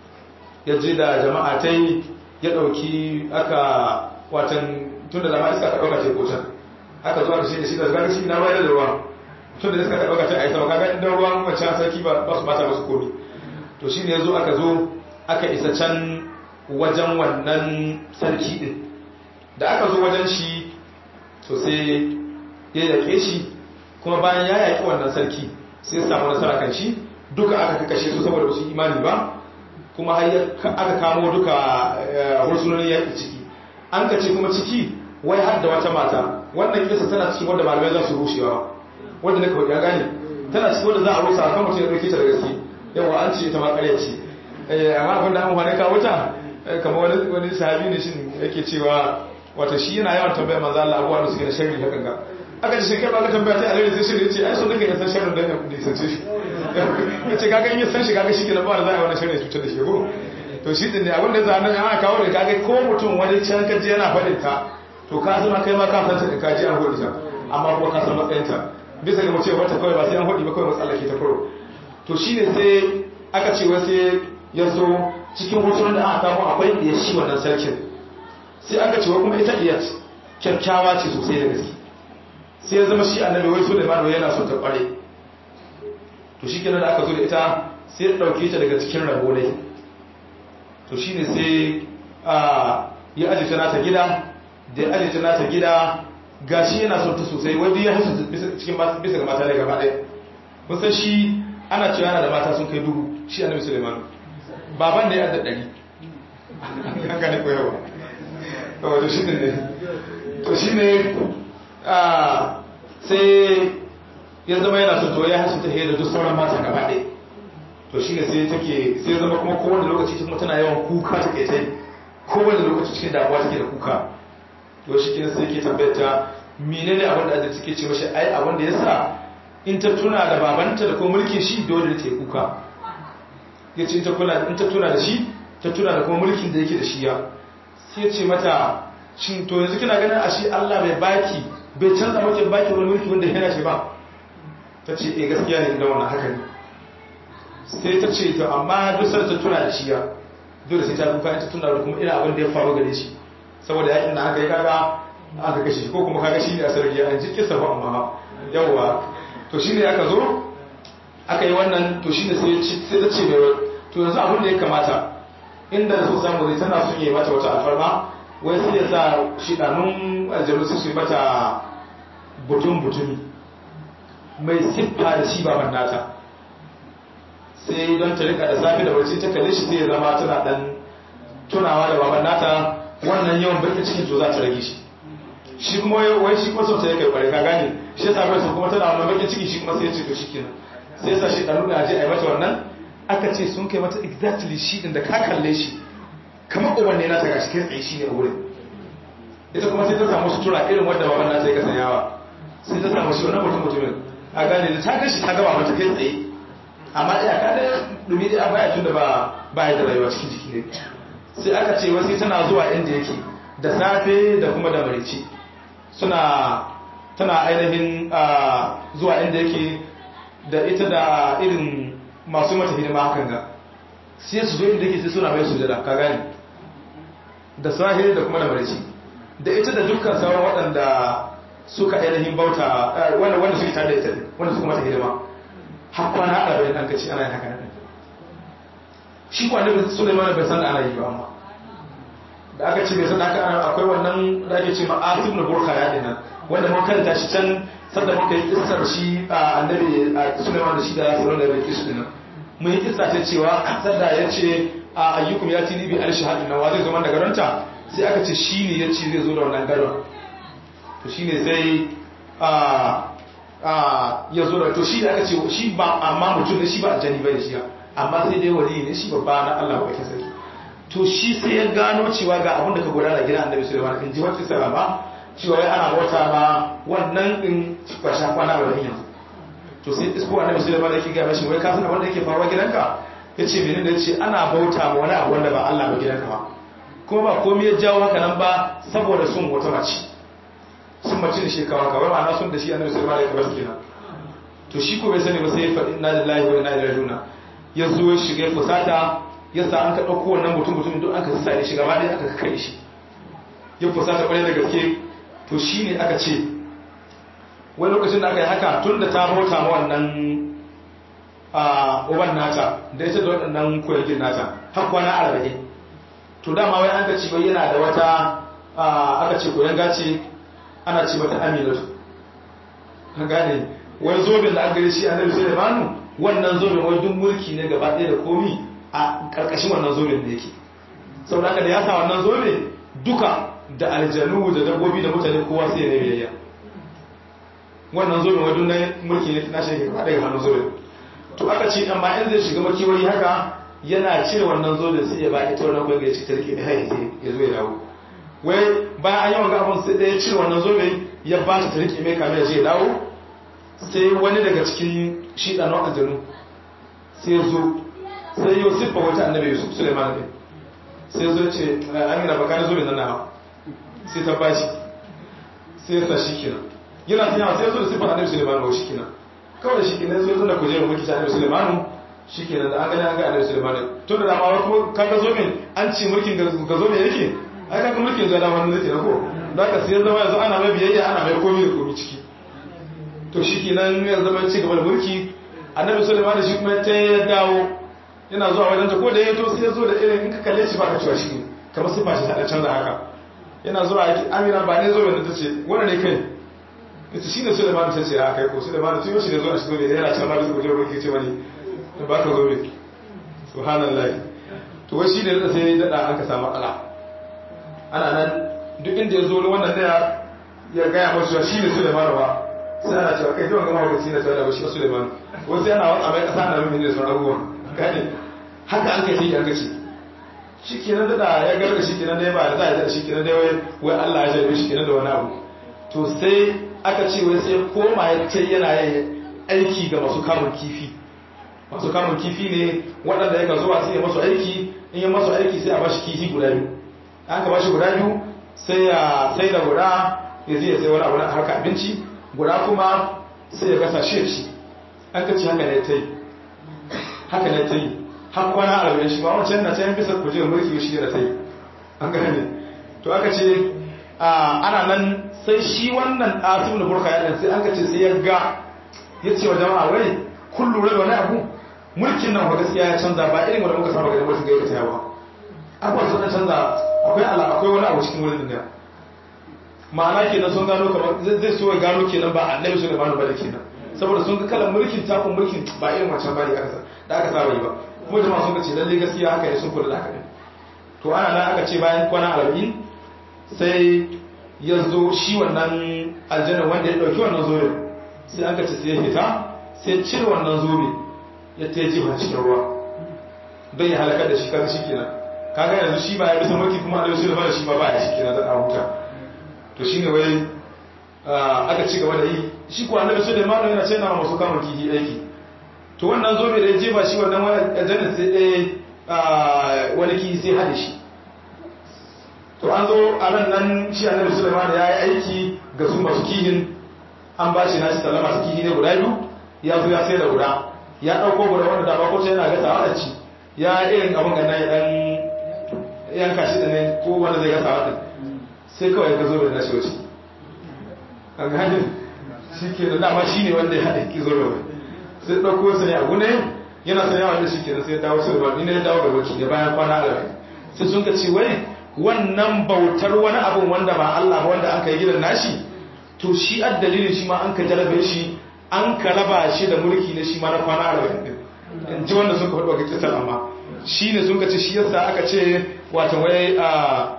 ya je da jama'a ta yi ya ɗauki aka watan tun da zama iska ka ɗauka teku can aka zo aka shi da shi da zaga shi na ruwa da ruwa tun da iska ka ɗauka ta a yi sama kaga inda ruwan wancan sarki ba su bata masu komi to shi ne ya zo aka zo aka isa can wajen wannan sarki din da aka zo wajen shi to sai ya yaƙe shi kuma bayan ya yaƙi wannan sarki sai ya samu nasara kan shi duka aka kashe su saboda su imani ba kuma har aka kamo duka hursunonin yaƙi ciki an ka ce kuma ciki wai har da wata mata wannan kisa tana cikin wanda malamai za su rushewa wanda na kawai ya gane tana cikin wanda za a rusa kan mutum ya ɗauke ta da gaske yawa an ce ita ma ƙarya ce amma abin da an wani kawo ta kama wani wani sahabi ne shin yake cewa wata shi yana yawan tambaya manzo Allah abuwa da suke da sharri haka ga aka ce shekai ba ka tambaya ta alheri sai sharri yace ai so nake san sharrin dan ya nisace shi yace kaga in ya san shi kaga shi ke da ba da za a yi wani sharri cutar da shi ko to shi din ne abin da za nan ana kawo da kaga ko mutum wani can kaji yana faɗin ta to ka zama kai ma ka san ta ka ji an hodi ta amma kuma ka san matsayin ta bisa ga mu ce wata kawai ba sai an hodi ba kawai matsala ke ta furo to shine sai aka ce wai sai ya zo cikin hotunan da aka kamo akwai iya shi wannan sarkin sai aka cewa kuma ita iya kyakkyawa ce sosai da gaske sai ya zama shi annabi wai so da ma yana son ta kware to shi kenan da aka zo da ita sai ya dauke ta daga cikin rabo ne to shine sai a ya aje ta nata gida da ya aje ta nata gida gashi yana son ta sosai wai duk ya hasu cikin bisa ga mata ne gaba ɗaya mun san shi ana cewa yana da mata sun kai dubu shi annabi Sulaiman baban da ya da ɗari an gane koyarwa to shi ne to shi ne sai ya zama yana so to ya hasu ta hiyar da duk sauran mata gaba ɗaya to shi ne sai take sai zama kuma kowane lokaci kuma tana yawan kuka ta kai tai kowane lokaci cikin damuwa take da kuka to shi kenan sai ke tambayar menene abin da azai take ce mashi ai abin da yasa in ta tuna da babanta da kuma mulkin shi dole ta yi kuka ya ce in ta tuna da shi ta tuna da kuma mulkin da yake da shi ya sai ce mata shin to yanzu kina ganin a shi Allah bai baki bai canza maki baki wani mulki wanda yana shi ba ta ce eh gaskiya ne da wannan haka ne sai ta ce to amma duk sai ta tuna da shi ya dole sai ta kuka ta tuna da kuma irin abin da ya faru gare shi saboda yakin da aka yi kaga aka kashe shi ko kuma kaga shi ne a sarari an ji kisa ba amma yawwa to shi ne aka zo aka yi wannan to shi ne sai ta ce mai to yanzu abin da ya kamata inda da su samu zai tana sun yi mata wata alfarma wai sai ya sa shidanun aljanu su yi mata butun-butumi mai siffa da shi baban nata sai don ta rika da safi da wacce ta kalle shi sai ya zama tana dan tunawa da baban nata wannan yawan bakin cikin to za ta rage shi shi kuma wai shi kuma sauta ya kai kware ka gane shi ya sami kuma tana wannan bakin ciki shi kuma sai ya ce to shi kenan sai ya sa shi ɗanu da aje a yi mata wannan aka ce sun kai mata exactly shi din da ka kalle shi kamar ubanne na ta gashi kai tsaye shi ne a wurin ita kuma sai ta samu sutura irin wadda baban na ta yi kasanyawa sai ta samu shi wannan mutum mutumin a gane da ta gashi ta gaba mata kai tsaye amma iya ka da dumi da baya tun da ba baya da rayuwa cikin jiki ne sai aka ce wasu tana zuwa inda yake da safe da kuma da marici suna tana ainihin zuwa inda yake da ita da irin masu mata hidima hakan ga sai su zo inda yake sai suna mai sujada ka gani da safe da kuma da marici da ita da dukkan sauran waɗanda suka ainihin bauta wanda wanda suke tare da ita wanda suka mata hidima har kwana arba'in an kaci ana yin haka nan shi kuwa annabi Sulaiman bai san da ana yi ba amma da aka ce bai san haka ana akwai wannan da ake ce ma Asim na Burka ya dinan wanda mun karanta shi can sanda muka yi kissar shi a annabi Sulaiman da shi da Sulaiman da bai kisu dinan mun yi kissa ta cewa sanda ya ce a ayyukum ya tini bi al-shahadin wa zai zo man daga ranta sai aka ce shi ne ya ce zai zo da wannan gadon to shi ne sai ya zo da to shi da aka ce shi ba amma mutum ne shi ba aljani ba da shi amma sai dai wali ne shi babba na Allah ba kake sarki to shi sai ya gano cewa ga abin da ka gudana gidan annabi Sulaiman in ji wata sara ba cewa wai ana bauta ma wannan din ba sha kwana ba yanzu to sai isko annabi Sulaiman yake ga mashi wai ka san abin da yake faruwa gidanka yace menene da yace ana bauta ma wani abu wanda ba Allah ba gidanka ba kuma ba komai ya jawo haka nan ba saboda sun wata mace sun mace da shekawa kawai ma'ana sun da shi annabi sulaiman ya kabar kenan to shi ko bai sani ba sai ya faɗi inna lillahi wa inna ilaihi raji'un ya zo ya shiga fusata ya sa an ka ɗauko wannan mutum mutum duk an ka sare shi gaba ɗaya aka kai shi ya fusata ƙwarai da gaske to shi ne aka ce wani lokacin da aka yi haka tun da ta bauta ma wannan uban nata da ita da waɗannan koyagin nata har kwana arba'in to dama wai an ka ci bai yana da wata aka ce koyan gace ana ce mata aminatu ka gane wani zobin da aka gare shi annabi sulaimanu wannan zobin wai duk mulki ne gaba ɗaya da komi a ƙarƙashin wannan zobin da yake saboda haka da ya sa wannan zobe duka da aljanu da dabbobi da mutane kowa sai ya biyayya wannan zobin wai duk na mulki ne na shi gaba ɗaya hannun zobin to aka ce amma in zai shiga makiwayi haka yana cire wannan zobin sai ya ba ita wannan kwanga ya ci tarki da haiti ya zo ya dawo wai bayan an yi wanga abin sai ɗaya cire wannan zobe ya ba ta rike mai kamar ya je dawo sai wani daga cikin shi ɗanon aljanu sai zo sai yau siffa wata annabi yusuf suleiman ne sai zo ce amina baka da zobe nan na sai ta bashi sai ya sa shi kenan yana tunawa sai ya zo da siffar annabi suleiman ba shi kenan kawai da shi kenan sai zo da kujerar mulki ta annabi suleiman shi kenan da an gani an ga annabi suleiman tun da dama kuma kaga zoben an ci mulkin ga zobe yake ai kaga mulkin zuwa dama zai kenan ko da ka sai zama yanzu ana mai biyayya ana mai komi da komi ciki to shi kenan ya zama ci gaba da mulki annabi sulaiman da shi kuma ta ya dawo yana zuwa wajen ta ko da ya to sai ya zo da irin in ka kalle shi baka cewa shi ne kamar sifa shi ta da canza haka yana zuwa yake amina ba ne zo da ta ce wanda ne kai ita shi ne sulaiman ta ce a kai ko sulaiman tun shi ne zuwa shi zo ne yana can ma da su gujewa mulki ce wani ba ka zo ne subhanallah to wai shi ne da sai daɗa an ka samu ala ana nan duk inda ya zo wannan da ya gaya masu shi ne Suleiman ba sai ana cewa kai yawan gama hukunci na tsaye da shi Suleiman wasu yana watsa mai kasa na rumin da sauran abubuwan gane haka an kai sai an kace shi kenan da ya garga shi kenan da ya ba da za a yi shi kenan da wai Allah ya jarbe shi kenan da wani abu to sai aka ce wai sai koma ya ce yana yin aiki ga masu kamun kifi masu kamun kifi ne waɗanda ya ka zuwa sai ya masu aiki in ya masu aiki sai a bashi kifi guda biyu an ka bashi guda biyu sai ya sai da guda ya zai sai wani abu na haka abinci guda kuma sai ya gasa shi shi an ka ci haka ne ta yi haka ne ta yi har kwana arba'in shi ba wancan na can bisa kuje mulki shi da ta yi an gane to aka ce ana nan sai shi wannan asim da burka yaɗin sai an ka ce sai ya ga ya ce wa jama'a wai kun lura da wani abu mulkin nan ba gaskiya ya canza ba irin wanda muka saba ganin mulkin ga ya yawa abubuwan sun canza akwai ala akwai wani abu cikin wurin da ma'ana kenan sun gano kamar zai so ya gano kenan ba annabi su da bani ba da kenan saboda sun ga kalan mulkin takun mulkin ba irin wancan bane aka da aka saba yi ba kuma jama'a sun ce lalle gaskiya haka ne sun kula da haka ne to ana nan aka ce bayan kwana arba'in sai ya zo shi wannan aljanna wanda ya dauki wannan zobe sai aka ce sai ya fita sai cire wannan zobe ya ta jiwa cikin ruwa don ya halakar da shi kaga shi kenan kaga yanzu shi ba ya bisa mulki kuma da shi da ba shi ba ba ya shi kenan da huta to shine wai aka ci gaba da yi shi ko annabi Sulaiman yana ce na masu kama kihi aiki to wannan zobe da ya jefa shi wannan aljanna sai ɗaya wani kihi sai haɗe shi to an zo a ran nan shi annabi sulaiman ya yi aiki ga su masu kihin an ba shi nashi sallama su kihi ne guda biyu ya zo ya sai da guda ya ɗauko guda wanda da bakwai yana gasa wa ci ya irin abin ganna ya ɗan yanka shi da ne ko wanda zai gasa wa sai kawai ya zo da nashi wace an gani shi ke da dama shi ne wanda ya haɗe ki zo da sai ɗauko sa ne a gune yana sanya wanda shi ke da sai dawo sai ruwa ne ya dawo da wacce da bayan kwana arba'in sai sun ka ce wai wannan bautar wani abin wanda ba Allah ba wanda an kai gidan nashi to shi ad dalilin shi ma an ka jarabe shi an ka raba shi da mulki ne shi ma na kwana arba'in din in ji wanda sun ka faɗi wa kisar amma shi ne sun ka ce shi yasa aka ce wata wai a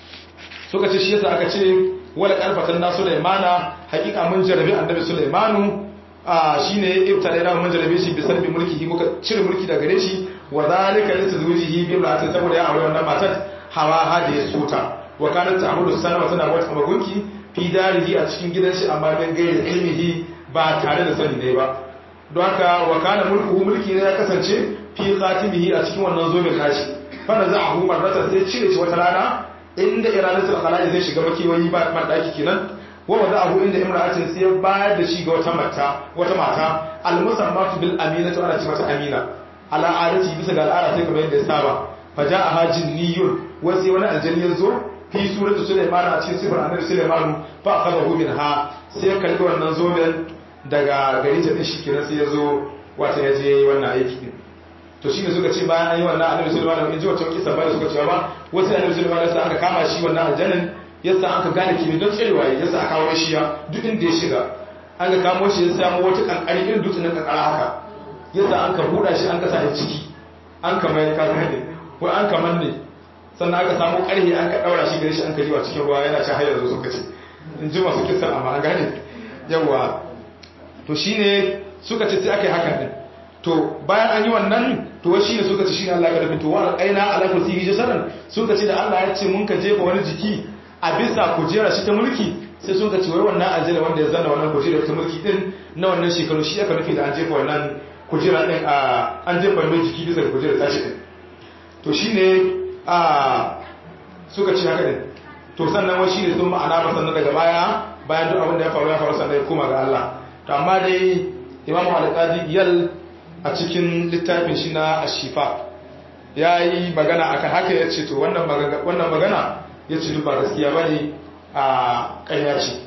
suka ce shi yasa aka ce wala karfatan na Sulaimana hakika mun jarabe annabi Sulaimanu a shine ibtala da mun jarabe shi bi sarbi mulki muka cire mulki daga gare shi wa zalika litazwijihi bi imra'atin saboda ya aure wannan matar hawa hada ya suta wa kanat ta'budu sanama tana wata magunki fi darihi a cikin gidan shi amma dan gairi ilmihi ba tare da sani ne ba don haka wa kana mulkuhu mulki ne ya kasance fi khatimihi a cikin wannan zobin nashi fa naza'ahu marratan sai cire shi wata rana inda iradatul khala'i zai shiga makiwayi ba man daki kenan wa wada'ahu inda imra'atin sai ya bayar da shi ga wata mata wata mata al-musammatu bil aminatu ana ce mata amina ala adati bisa ga al'ada sai kamar yadda ya saba faja'aha jinniyun wa sai wani aljanni ya zo fi suratu sulaiman a cikin sifar annabi sulaiman fa akhadahu minha sai ya karbi wannan zoben daga gari ta din shi kenan sai ya zo wata ya je wannan aiki din to shine suka ce bayan an yi wannan annabi sulaiman in ji wata kisa ba da suka ce ba wasu annabi sulaiman sai aka kama shi wannan aljannin yasa aka gane kimi don tsarewa yasa aka kawo shi ya duk inda ya shiga an ga kamo shi ya samu wata kankari irin dutsen kankara haka yasa an ka buɗa shi an ka sa ciki an ka mai ka gane ko an ka manne sannan aka samu ƙarhe an ka ɗaura shi gare shi an ka jiwa cikin ruwa yana ci har yanzu suka ce in ji masu kisan amma an gane yawa to shine suka ce sai aka yi hakan din to bayan an yi wannan to wai shine suka ce shine Allah ya rubuta wa aina ala kursiyi jasaran suka ce da Allah ya ce mun ka jefa wani jiki a bisa kujera shi ta mulki sai sun ka ce wai wannan aljanna wanda ya zanna wannan kujera ta mulki din na wannan shekaru shi aka nufi da an jefa wannan kujera din a an jefa mai jiki bisa da kujera tashi din to shine a suka ce haka din to sannan wai shine sun ma'ana ba sannan daga baya bayan duk abin da ya faru ya faru sannan ya koma ga Allah to amma dai imamu al-qadi yal a cikin littafin shi na ashifa ya yi magana akan haka ya ce to wannan magana ya ce duk ba gaskiya ba ne a ƙarya ce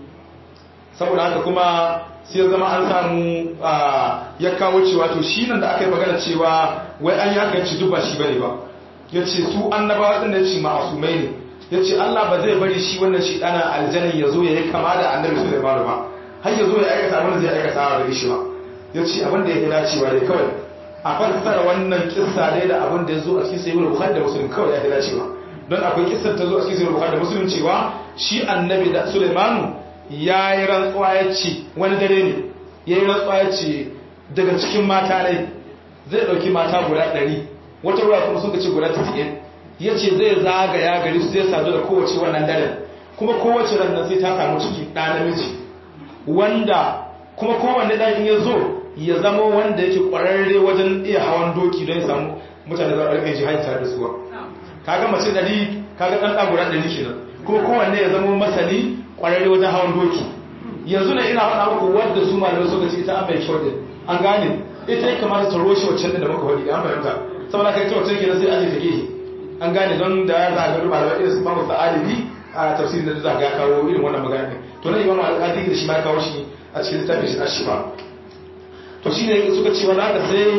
saboda haka kuma sai zama an samu ya kawo cewa to shi nan da aka yi magana cewa wai an yi haka ya ce duk ba shi ba ne ba ya ce su annabawa ɗin da ce ma'asumai ne ya ce allah ba zai bari shi wannan shi ɗana aljanin ya zo ya yi kama da annabi su da ba har ya zo ya aikata abin da zai aikata a gare shi ba ya ce abin da ya fi dacewa dai kawai a fassara wannan kissa dai da abin da ya zo a cikin sayyidul bukhari da muslim kawai ya fi dacewa don akwai kissar ta zo a cikin sayyidul bukhari da muslim cewa shi annabi da sulaimanu ya yi rantsuwa ya ce wani dare ne ya yi rantsuwa ya ce daga cikin mata ne zai ɗauki mata guda ɗari wata ruwa kuma sun ce guda tasa'in ya ce zai zagaya gari su zai sadu da kowace wannan daren kuma kowace rannan sai ta samu ciki ɗa namiji wanda kuma kowanne ɗan in ya zo ya zama wanda yake ƙwararre wajen iya hawan doki don ya samu mutane za a rike jihadi tare da suwa kaga mace ɗari kaga ɗan ɗan guda ɗari kenan kuma kowanne ya zama masani ƙwararre wajen hawan doki yanzu na ina faɗa muku wadda su malamai suka ce ita an mai kyau din an gane ita ya kamata ta roshe waccan da muka faɗi an fahimta saboda kai ta waccan kenan sai aje ta gehe an gane don da ya zaga malamai irin su mamu sa'alibi a tafsirin da za ga kawo irin wannan magana to nan imamu al-qadi da shi ma kawo shi a cikin littafin shi ashifa to shine suka ce wannan haka sai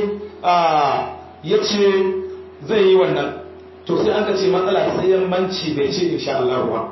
a yace zai yi wannan to sai an ka ce matsala sai yammanci bai ce insha Allah ba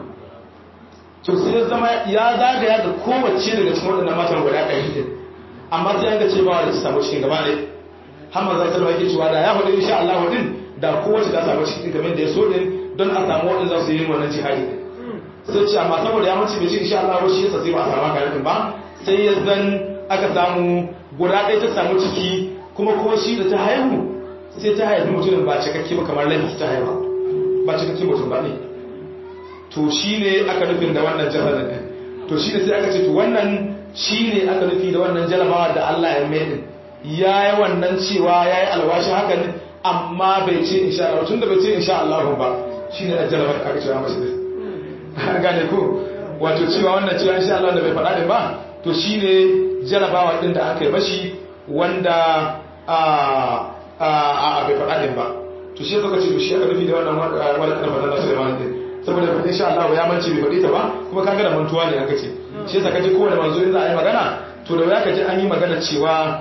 to sai ya zama ya zagaya da kowace daga cikin waɗannan matan guda ɗari din amma sai an ka ce ba wanda ta samu cikin gaba ne har manzo sallallahu alaihi cewa da ya faɗi insha Allah din da kowace ta samu cikin kamar da ya so din don a samu waɗanda za su yi wannan jihadi sai ce amma saboda ya mace bai ce insha Allah ba shi yasa sai ba a samu haka ba sai ya zan aka samu guda ɗaya ta samu ciki kuma ko shi da ta haihu sai ta haifi mutumin ba cikakke ba kamar lafi ta haifa ba cikakke mutum ba ne to shi ne aka nufin da wannan jihar ɗin to shi ne sai aka ce to wannan shi ne aka nufi da wannan jarabawa da Allah ya mai ɗin ya yi wannan cewa ya yi alwashi haka ne amma bai ce insha Allah tun da bai ce insha Allah ba shi ne ajiyar da aka cewa mashi ne gane ko wato cewa wannan cewa insha Allah da bai faɗa ɗin ba to shi ne jarabawa ɗin da aka yi mashi wanda a bai faɗa ɗin ba to shi suka ce to shi aka nufi da wannan wani ƙarfa na Sulaiman ɗin saboda faɗin insha Allah ya mance bai faɗi ta ba kuma kaga da mantuwa ne aka ce shi yasa kaji kowane manzo in za a yi magana to da ya kaji an yi magana cewa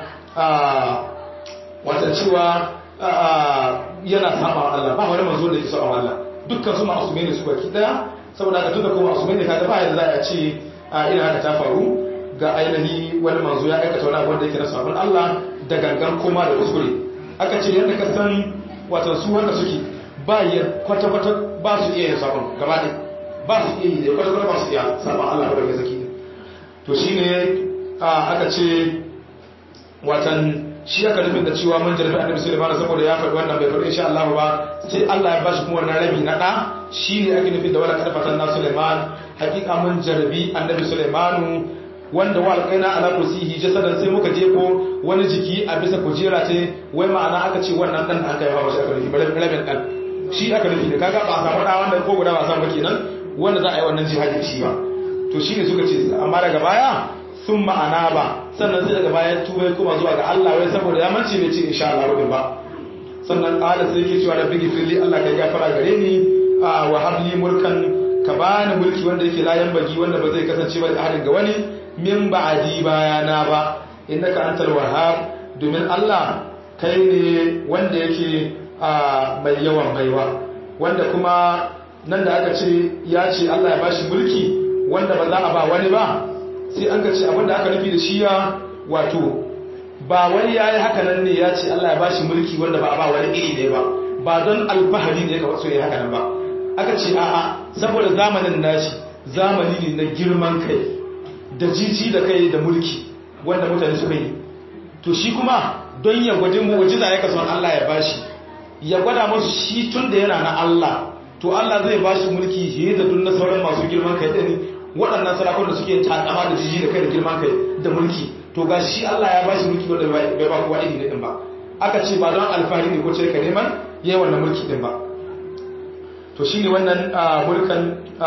wata cewa yana saba wa Allah ba wani manzo da yake saba wa Allah dukkan su ma'asume ne su baki daya saboda ka tuka kuma ma'asume ne kaga ba yadda za a ce irin haka ta faru ga ainihi wani manzo ya aikata wani abu wanda yake na sabon Allah da gangan koma da kuskure aka ce yadda ka san watan su wanda suke ba ya kwata-kwata ba su iya yin sabon gaba ɗaya ba su iya yi da kwata-kwata ba su iya sabon Allah wadda ya zaki to shi ne aka ce watan shi aka nufin da cewa mun jarfi annabi sulaiman saboda ya faɗi wannan bai faɗi insha Allah ba sai Allah ya bashi kuma wannan rabi na ɗa shi ne ake nufin da wala karfatan na sulaiman hakika mun jarbi annabi sulaimanu wanda wa alƙaina ala kursihi jasadan sai muka jefo wani jiki a bisa kujera ce wai ma'ana aka ce wannan dan da aka yi ba shi aka nufi rabin dan shi aka nufi da kaga ba a samu da wanda ko guda ba samu ba kenan wanda za a yi wannan jihadi shi ba to shi ne suka ce amma daga baya sun ma'ana ba sannan sai daga baya tubai kuma zuwa ga Allah wai saboda ya mance bai ce insha Allah rubin ba sannan qala sai yake cewa rabbi gifirli Allah ka gafara gare ni wa habli mulkan ka bani mulki wanda yake layan bagi wanda ba zai kasance ba da hadin ga wani min ba'adi bayana ba innaka antal wahhab domin Allah kai ne wanda yake mai yawan baiwa wanda kuma nan da aka ce ya ce Allah ya bashi mulki wanda ba za a ba wani ba sai an ka ce abinda aka nufi da shi ya wato ba wani ya yi haka nan ne ya ce Allah ya bashi mulki wanda ba a ba wani iri ne ba ba don alfahari ne ka wasu ya haka nan ba aka ce a'a saboda zamanin nashi zamani ne na girman kai da jiji da kai da mulki wanda mutane suka yi to shi kuma don ya gwaji mu'jiza ya kaso Allah ya bashi ya gwada musu shi tun da yana na Allah to Allah zai bashi mulki fiye da duk na sauran masu girman kai din waɗannan sarakun da suke takama da jiji da kai da girman kai da mulki to ga shi Allah ya bashi mulki wanda bai ba kowa iri din ba aka ce ba don alfahari ne ko ce ka neman yayi wannan mulki din ba to shine wannan mulkan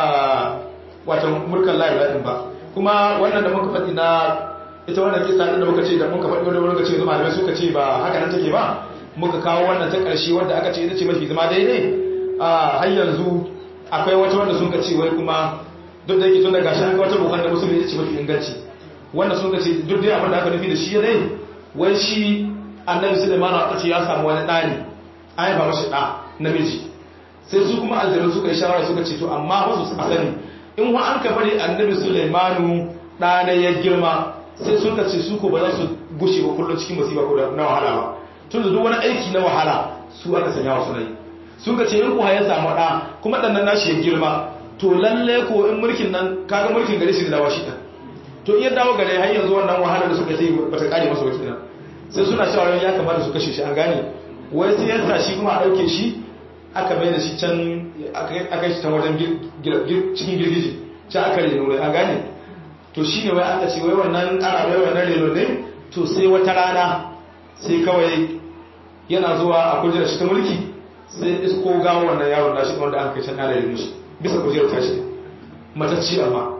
wato mulkan lahi din ba kuma wannan da muka faɗi na ita wannan kisa din da muka ce da muka faɗi wanda muka ce zuma malamai suka ce ba haka nan take ba muka kawo wannan ta ƙarshe wanda aka ce ita ce mafi zama daidai a har yanzu akwai wata wanda sun ce wai kuma duk da yake tun daga shi an ga wata bukar da musulmi ita ce mafi inganci wanda sun ce duk dai abin da aka nufi da shi dai wai shi annabi sulaiman a ce ya samu wani ɗani an haifa mashi ɗa namiji sai su kuma aljanu suka yi shawara suka ce to amma wasu su sani in wa an ka bari annabi sulaimanu ɗana ya girma sai sun ka ce su ko ba za su gushe ba kullum cikin musiba ko na wahala ba tun da duk wani aiki na wahala su aka sanya wasu rai sun ka ce in kuwa ya samu ɗa kuma ɗan nan nashi ya girma to lalle ko in mulkin nan kaga mulkin gare shi da dawa shi ɗan to in ya dawo gare har yanzu wannan wahala da suka yi ba ta kare masa wakilin sai suna shawarar ya kamata su kashe shi an gane wai sai ya sa shi kuma a ɗauke shi aka mai da shi can aka yi shi can wajen cikin girgiji can aka reno mai an gane to shi ne wai aka ce wai wannan ana bai wannan reno ne to sai wata rana sai kawai yana zuwa a kujerar shi ta mulki sai isko gawo wannan yawon nashi wanda an kai can ana reno shi bisa kujerar tashi matacci amma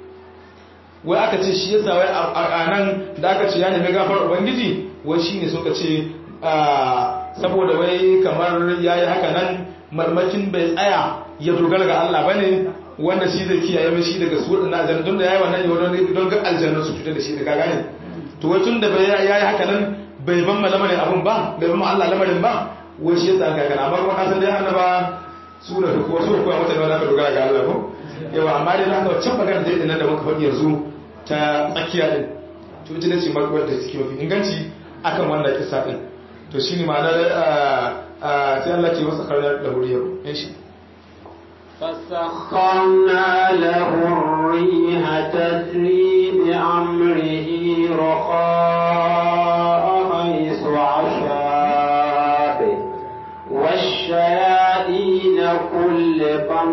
wai aka ce shi yasa wai a nan da aka ce ya nemi gafar ubangiji wai shi ne suka ce saboda wai kamar ya yi haka nan marmakin bai tsaya ya dogara ga Allah ba ne wanda shi zai kiyaye mai shi daga su waɗanda aljanna don da ya yi wannan yau don ga aljanna su cutar da shi daga gane to wai tun da ya yi haka nan bai ban lamarin abin ba bai ban Allah lamarin ba wai shi yasa aka kana amma kuma kasan dai annaba su da ko su ko mutane wanda aka dogara ga Allah ko yawa amma dai haka wancan magana dai nan da muka faɗi yanzu ta tsakiya din to ita ne ce magana da suke mafi inganci akan wannan kisa din to shi ne ma'anar sai Allah ke masa karnar da wuriyar yan shi فسخرنا له الريح تجري بأمره رخاء حيث عشاب والشياطين كل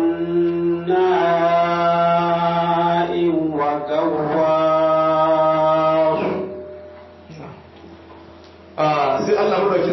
بناء وغواص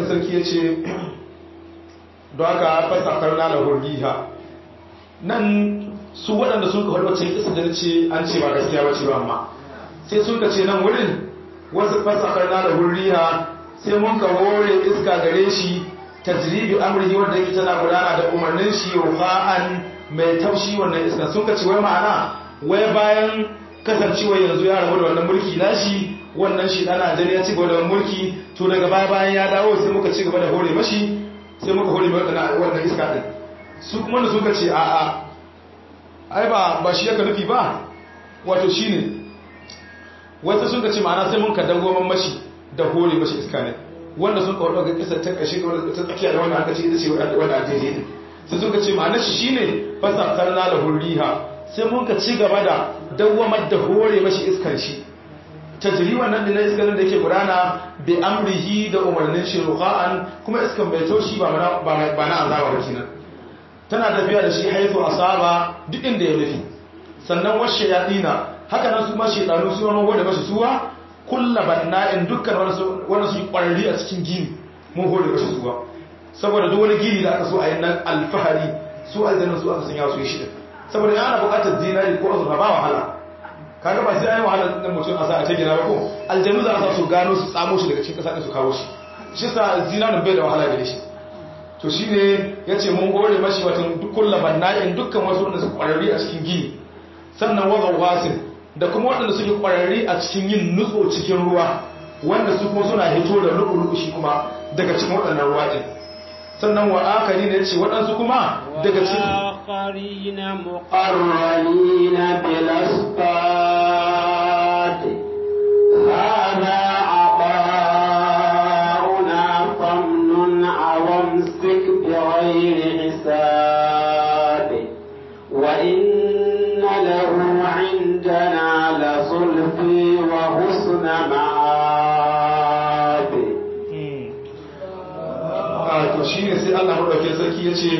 madaukakin sarki ya ce don haka fasakar na da hurriha nan su waɗanda sun kawar wacce isa da ce an ce ba gaskiya ba ce ba amma sai sun ka ce nan wurin wasu fasakar na da hurriha sai mun ka hore iska gare shi tajribi amrihi wanda yake tana gudana da umarnin shi ruha'an mai taushi wannan iska sun ka ce wai ma'ana wai bayan kasancewa yanzu ya rabu da wannan mulki nashi wannan shi dan Najeriya ci gaba da mulki to daga baya bayan ya dawo sai muka ci gaba da hore mashi sai muka hore mai wannan wannan iska din su kuma da suka ce a'a ai ba ba shi yaka nufi ba wato shine wata suka ce ma'ana sai mun ka dago mashi da hore mashi iska ne wanda sun kawo ga kisar ta kashe ga ta tsakiya da wanda aka ce ita ce wanda a daidai din sai suka ce ma'ana shi shine fasakarna da hurriha sai mun ka ci gaba da dawwamar da hore mashi iskar shi tajri wannan din iskar da yake gudana bi amrihi da umarnin shi ruqa'an kuma iskan bai taushi ba na ba na azaba ba kenan tana tafiya da shi haifu asaba duk inda ya nufi sannan washe yadina haka nan su ma shedanu su wani hore mashi suwa kulla banna'in dukkan wani su kwararri a cikin gini mun hore mashi suwa saboda duk wani gini da aka so a yi nan alfahari su aljannan su aka sanya su yi shi saboda yana buƙatar zinari ko azurfa ba wahala kaga ba sai ayi wahala din mutum a sa a ce gina ba ko aljanu za a sa su gano su tsamo shi daga cikin kasa din su kawo shi shi sa zinarin bai da wahala gare shi to shine yace mun hore mashi watan dukkan labanna'in dukkan wasu wanda su kwararri a cikin gini sannan wa wasin da kuma waɗanda suke kwararri a cikin yin nutso cikin ruwa wanda su kuma suna hito da lu'ulu'u shi kuma daga cikin waɗannan ruwa din sannan wa akari ne ce waɗansu kuma daga cikin آخرين مقرنين بالأسفاد هذا عطاؤنا فمن أو امسك بغير حساب وإن له عندنا لزلفي وحسن مآب to shi ne sai Allah maɗauke sarki ya ce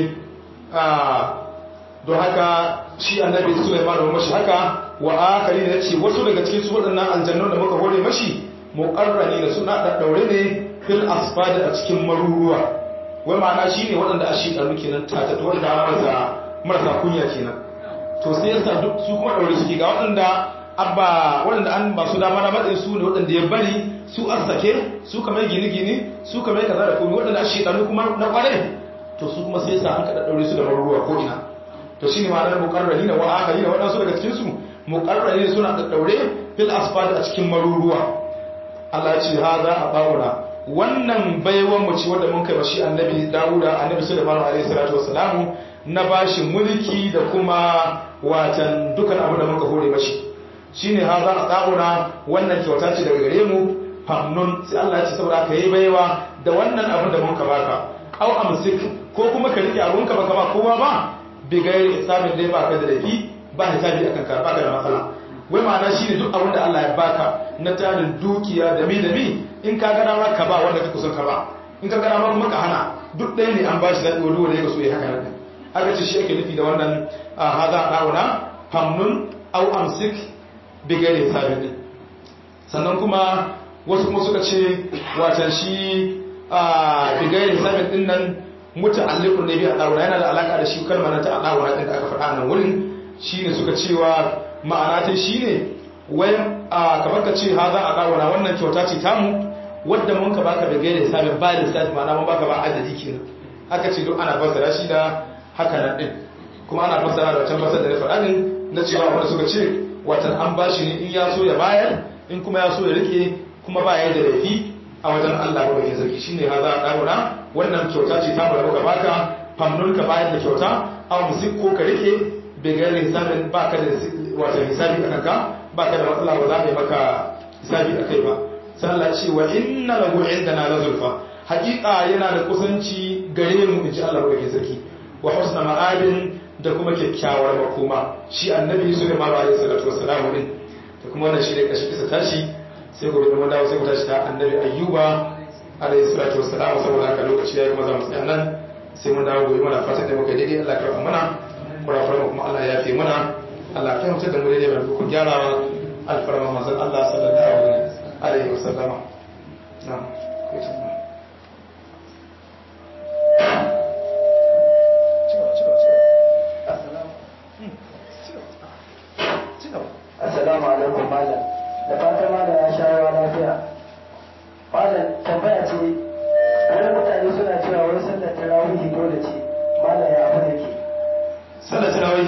don haka shi annabi Sulaiman da mashi haka wa akari ne yace wasu daga cikin su waɗannan aljannun da muka hore mashi muqarrani da suna daddaure ne fil asfad a cikin maruruwa wai ma'ana shine waɗanda ashi ɗaru kenan tata to wanda marasa marasa kunya kenan to sai yasa duk su kuma daure suke ga waɗanda abba waɗanda an ba su dama na matsayin su ne waɗanda ya bari su arsake su kamar gini-gini su kamar kaza da komai waɗanda ashi ɗaru kuma na ƙware to su kuma sai yasa an kaɗa daure su da maruruwa ko ina to shine ma'anar muqarrarina wa akharina wadansu daga cikin su muqarrarina suna da daure fil asfad a cikin maruruwa Allah ya ce hada abauna wannan baiwan mu ce wanda mun kai mashi annabi Dawuda annabi Sulaiman alaihi salatu wassalamu na bashi mulki da kuma watan dukan abu da muka hore mashi shine hada abauna wannan kyauta ce daga gare mu famnun sai Allah ya ce saboda ka yi baiwa da wannan abin da muka baka au amsik ko kuma ka rike abunka baka ba kowa ba bigayar hisabin dai baka da laifi ba hisabi akan ka baka da matsala wai ma'ana shine duk abin da Allah ya baka na tarin dukiya da mi da mi in ka gana ma ka ba wanda ka kusan ka ba in ka gana ma kuma ka hana duk ɗaya ne an bashi zaɓi wani wanda ya so ya haka nan haka ce shi ake nufi da wannan haza ɗauna famnun au amsik bigayar hisabin din sannan kuma wasu kuma suka ce watan shi bigayar hisabin din nan muta'alliqun ne bi adawra yana da alaka da shi kalmar ta adawra din da aka faɗa nan wurin shine suka cewa ma'ana ta shine wai kamar ka ce haza adawra wannan kyauta ce tamu wadda mun ka baka da gaire sabin ba da sai ma'ana mun baka ba adadi kenan aka ce duk ana fassara shi da haka nan din kuma ana fassara da wancan fassara da na faɗa din na cewa wanda suka ce watan an bashi ne in ya so ya bayar in kuma ya so ya rike kuma ba ya da laifi a wajen Allah ba ke sarki shine haza adawra wannan kyauta ce ta bada muka baka famnun ka bayar da kyauta aw musik ko ka rike bai ga hisabin baka da wato hisabi akan ka baka da matsala ba za a yi maka hisabi akai ba sai Allah ce wa inna lahu indana la zulfa haqiqa yana da kusanci gare mu inji Allah ba ke sarki wa husna ma'adin da kuma kyakkyawar makoma shi annabi Sulaiman alaihi salatu wassalam din da kuma wannan shi ne kashi kisa tashi sai gobe mun dawo sai mu tashi ta annabi ayyuba alayhi salatu wassalam saboda haka lokaci yayi kuma za mu tsaya nan sai mun dawo gobe mana fatan da muka daidai Allah karɓa mana kurakuran kuma Allah ya fi mana Allah ya fahimta da mu daidai mai ku gyarawa alfarma manzon Allah sallallahu alaihi wasallam na'am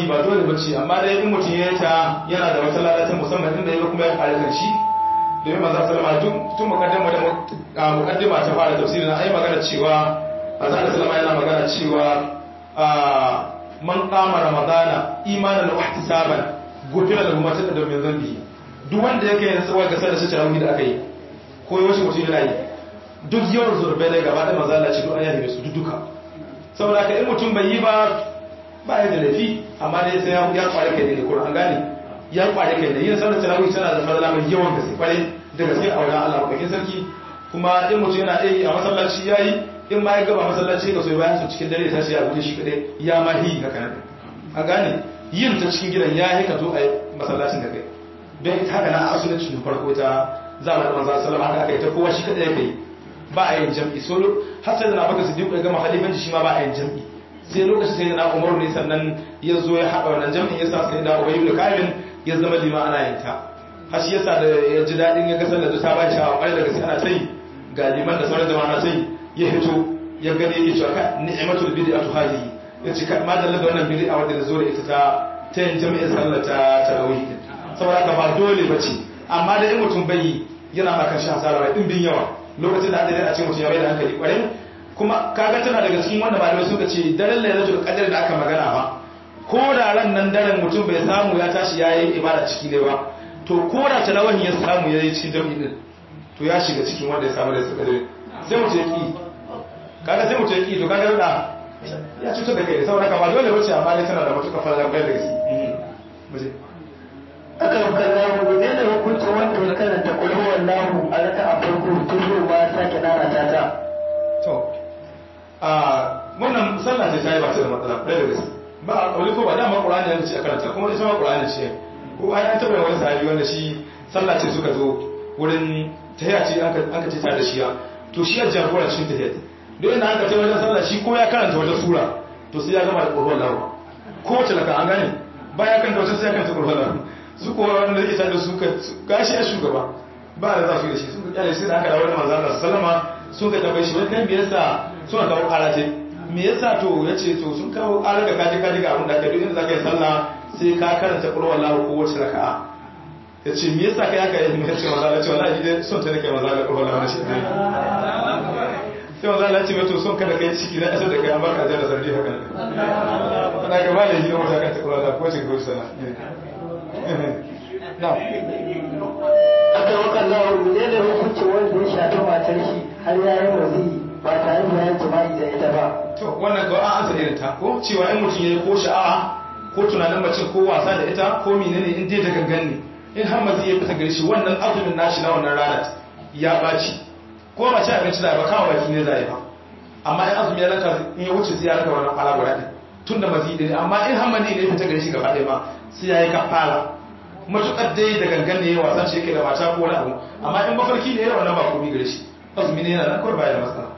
ba dole ba ce amma dai in mutum ya ta yana da wata lalata musamman inda ya kuma ya kare kan shi domin manzo sallama tun tun mukaddima da mukaddima ta fara tafsirin ai magana cewa manzo sallama yana magana cewa man qama ramadana imanan wa ihtisaban gufira lahu ma taqaddama min dhanbi duk wanda yake yin tsawon gasar da shi tarawih da aka yi ko yaushe mutum yana yi duk yawan zurbe ne gaba da manzo Allah ce duk an yabe su duka saboda ka in mutum bai yi ba ba ya da laifi amma dai sai ya kware kai ne Qur'an gane ya kware kai ne yin sallar tarawih tana da fadala mai yawan gaske kware da gaske a wajen Allah bakin sarki kuma in mutum yana yi a masallaci yayi in ma ya gaba masallaci ga soyi bayan su cikin dare tashi ya guje shi kadai ya ma hi haka nan a gane yin ta cikin gidan ya hika zo a masallacin da kai don haka na asulunci da farko ta zamanin manzo sallallahu alaihi haka aka yi ta kowa shi kadai ya kai ba a yin jam'i so har sai da na baka siddiq ya gama halifanci shi ma ba a yin jam'i sai lokacin sai da na umaru ne sannan ya zo ya haɗa wannan jam'in ya sa sai da ubayi da kamin ya zama lima ana yin ta har shi yasa da ya ji daɗin ya gasar da ta ba shi a ƙwarai da gaske ana ta yi ga liman da sauran jama'a na ta yi ya fito ya gani yake cewa ka ni'matul bid'atu hadhihi ya ce ma dalla da wannan bid'a wadda da zo da ita ta ta yin jami'in sallar ta tarawih saboda ka ba dole bace amma da in mutum bai yi yana ma kan shi hasara mai dimbin yawa lokacin da adadin a ce mutum ya bai da hankali kwarai kuma kaga tana daga cikin wanda malamai suka ce daren lailatul qadr da aka magana ba ko da ran nan daren mutum bai samu ya tashi ya yi ibada ciki ne ba to ko da talawahin ya samu ya yi cikin jami'in din to ya shiga cikin wanda ya samu da suka dare sai mutum ya ki kaga sai mutum ya ki to kaga da ya cutar da kai saboda ka ba dole bace amma dai tana da matuƙar fara kai da gaske aka yi kallahu ne da hukuncin wanda ya karanta kulhu wallahu a raka a farko tun yau ba sake nana ta ta to a wannan sallah ce ta yi ba ta da matsala ɗaya da gaske ba a ƙauli ko ba dama ƙur'ani yanzu ce a karanta kuma ita ma ƙur'ani ce ko ai an taɓa wani sahabi wanda shi sallah ce suka zo wurin tahiya ce an ka ce ta da shiya to shi ya jagora cikin tahiya don yana aka ce wajen sallah shi ko ya karanta wata sura to sai ya gama da ƙur'an lawa ko wace laka an gane baya karanta wata sai ya karanta ƙur'an lawa su ko wanda zai ita da su ka gashi a shugaba ba da za su yi da shi sun ka kyale sai da aka dawo da manzo Allah sallama sun ka tambaye shi wai kai me yasa suna kawo ƙara ce me yasa to yace to sun kawo ƙara da kaji kaji ga abin da aka duk inda zaka yi sallah sai ka karanta qul wallahu ko wace raka'a yace me yasa kai haka yace yace manzo Allah ce wallahi dai son ta nake manzo Allah qul wallahu shi sai manzo Allah ce to son kada kai ciki na asar da kai an baka ajiyar sardi haka ne kana ga malai shi ne mutaka ta qul wallahu ko ce ko sana na aka yi kallahu ne da hukuncin wanda ya shafi matar shi har ya yi wazi ba tare da ya jima'i da ita ba to wannan ga an ansa irin ta ko cewa in mutum yayi ko sha'awa ko tunanin mace ko wasa da ita ko menene in dai da gangan ne in har mazi ya fita gare shi wannan azumin nashi na wannan ranar ya baci ko ba ci abinci da ba kawo baki ne zai ba amma in azumi ya ranka in ya wuce sai ya ranka wannan fara guda din tun da mazi ne amma in har mazi ne ya fita gare shi gaba ɗaya ma sai ya yi kafara matuƙar dai da gangan ne ya wasa shi yake da mata ko wani abu amma in mafarki ne ya wannan ba komai gare shi azumi ne yana nan kawai baya da matsala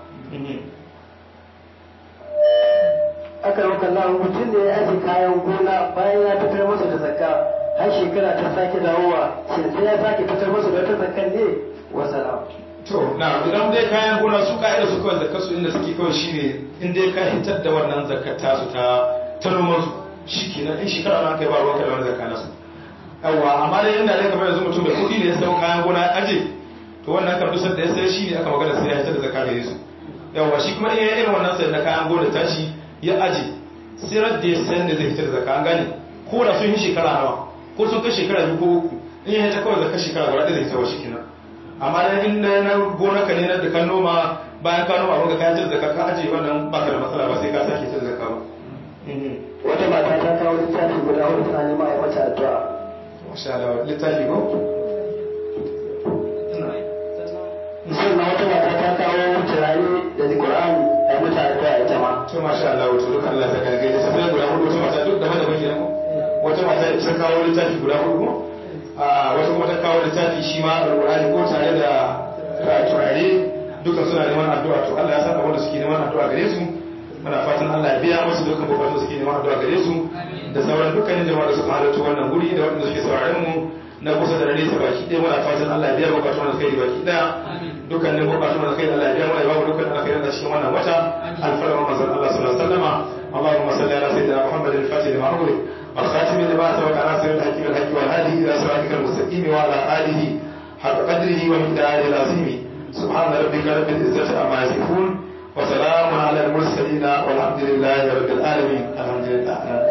aka yi kallahu mutum ne ya aje kayan gona bayan ya fitar masa da zakka har shekara ta sake dawowa shin sai ya sake fitar masa da wata zakkan ne wa salam to na idan dai kayan gona su ka'ida su kawai zakar su inda suke kawai shine in dai ka hitar da wannan zakar tasu ta ta noman su shikenan in shekara na kai ba ruwanka da wani zakka nasu yawa amma dai inda dai kamar yanzu mutum da kuɗi ne ya sau kayan gona ya aje to wannan kan dusar da ya sai shi ne aka magana sai ya hitar da zakka da yesu yawa shi kuma in ya irin wannan sai na kayan gona tashi ya aje sirar da ya san da zai hitar da zakka an gane ko da sun yi shekara nawa ko sun kai shekara biyu ko uku in ya hita kawai zakka shekara guda ɗaya zai hitarwa shi kenan amma da in da na gona ka ne na da kan noma bayan ka noma abin da kayan da ka aje wannan baka da matsala ba sai ka sake hitar da zakka ba wata mata ta kawo littafi guda hudu tana nema a mata addu'a masha Allah littafi ko sannan wata mata ta kawo turare da Qur'ani a mata addu'a ita ma to masha Allah wato duk Allah ya saka gaje sai guda hudu wata mata duk da mata baki ko wata mata ta kawo littafi guda hudu a wata kuma ta kawo littafi shi ma alqur'ani ko tare da turare duka suna neman addu'a to Allah ya saka wanda suke neman addu'a gare su muna fatan Allah ya biya musu dukkan bukatun suke neman addu'a gare su da sauran dukkanin jama'a da suka halarta wannan guri da wanda suke sauraron mu na kusa da nesa baki ɗaya muna fatan Allah ya biya bukatun da kai baki ɗaya dukkanin bukatun da kai Allah ya biya mana babu dukkan alkhairin da cikin wannan wata alfarma manzon Allah sallallahu alaihi wasallama اللهم صل على سيدنا محمد الفاتح لما أغلق والخاتم لما سبق ناصر الحق بالحق والهادي الى صراطك المستقيم وعلى اله حق قدره ومقداره العظيم سبحان ربك رب العزه عما يصفون وسلام على المرسلين والحمد لله رب العالمين الحمد لله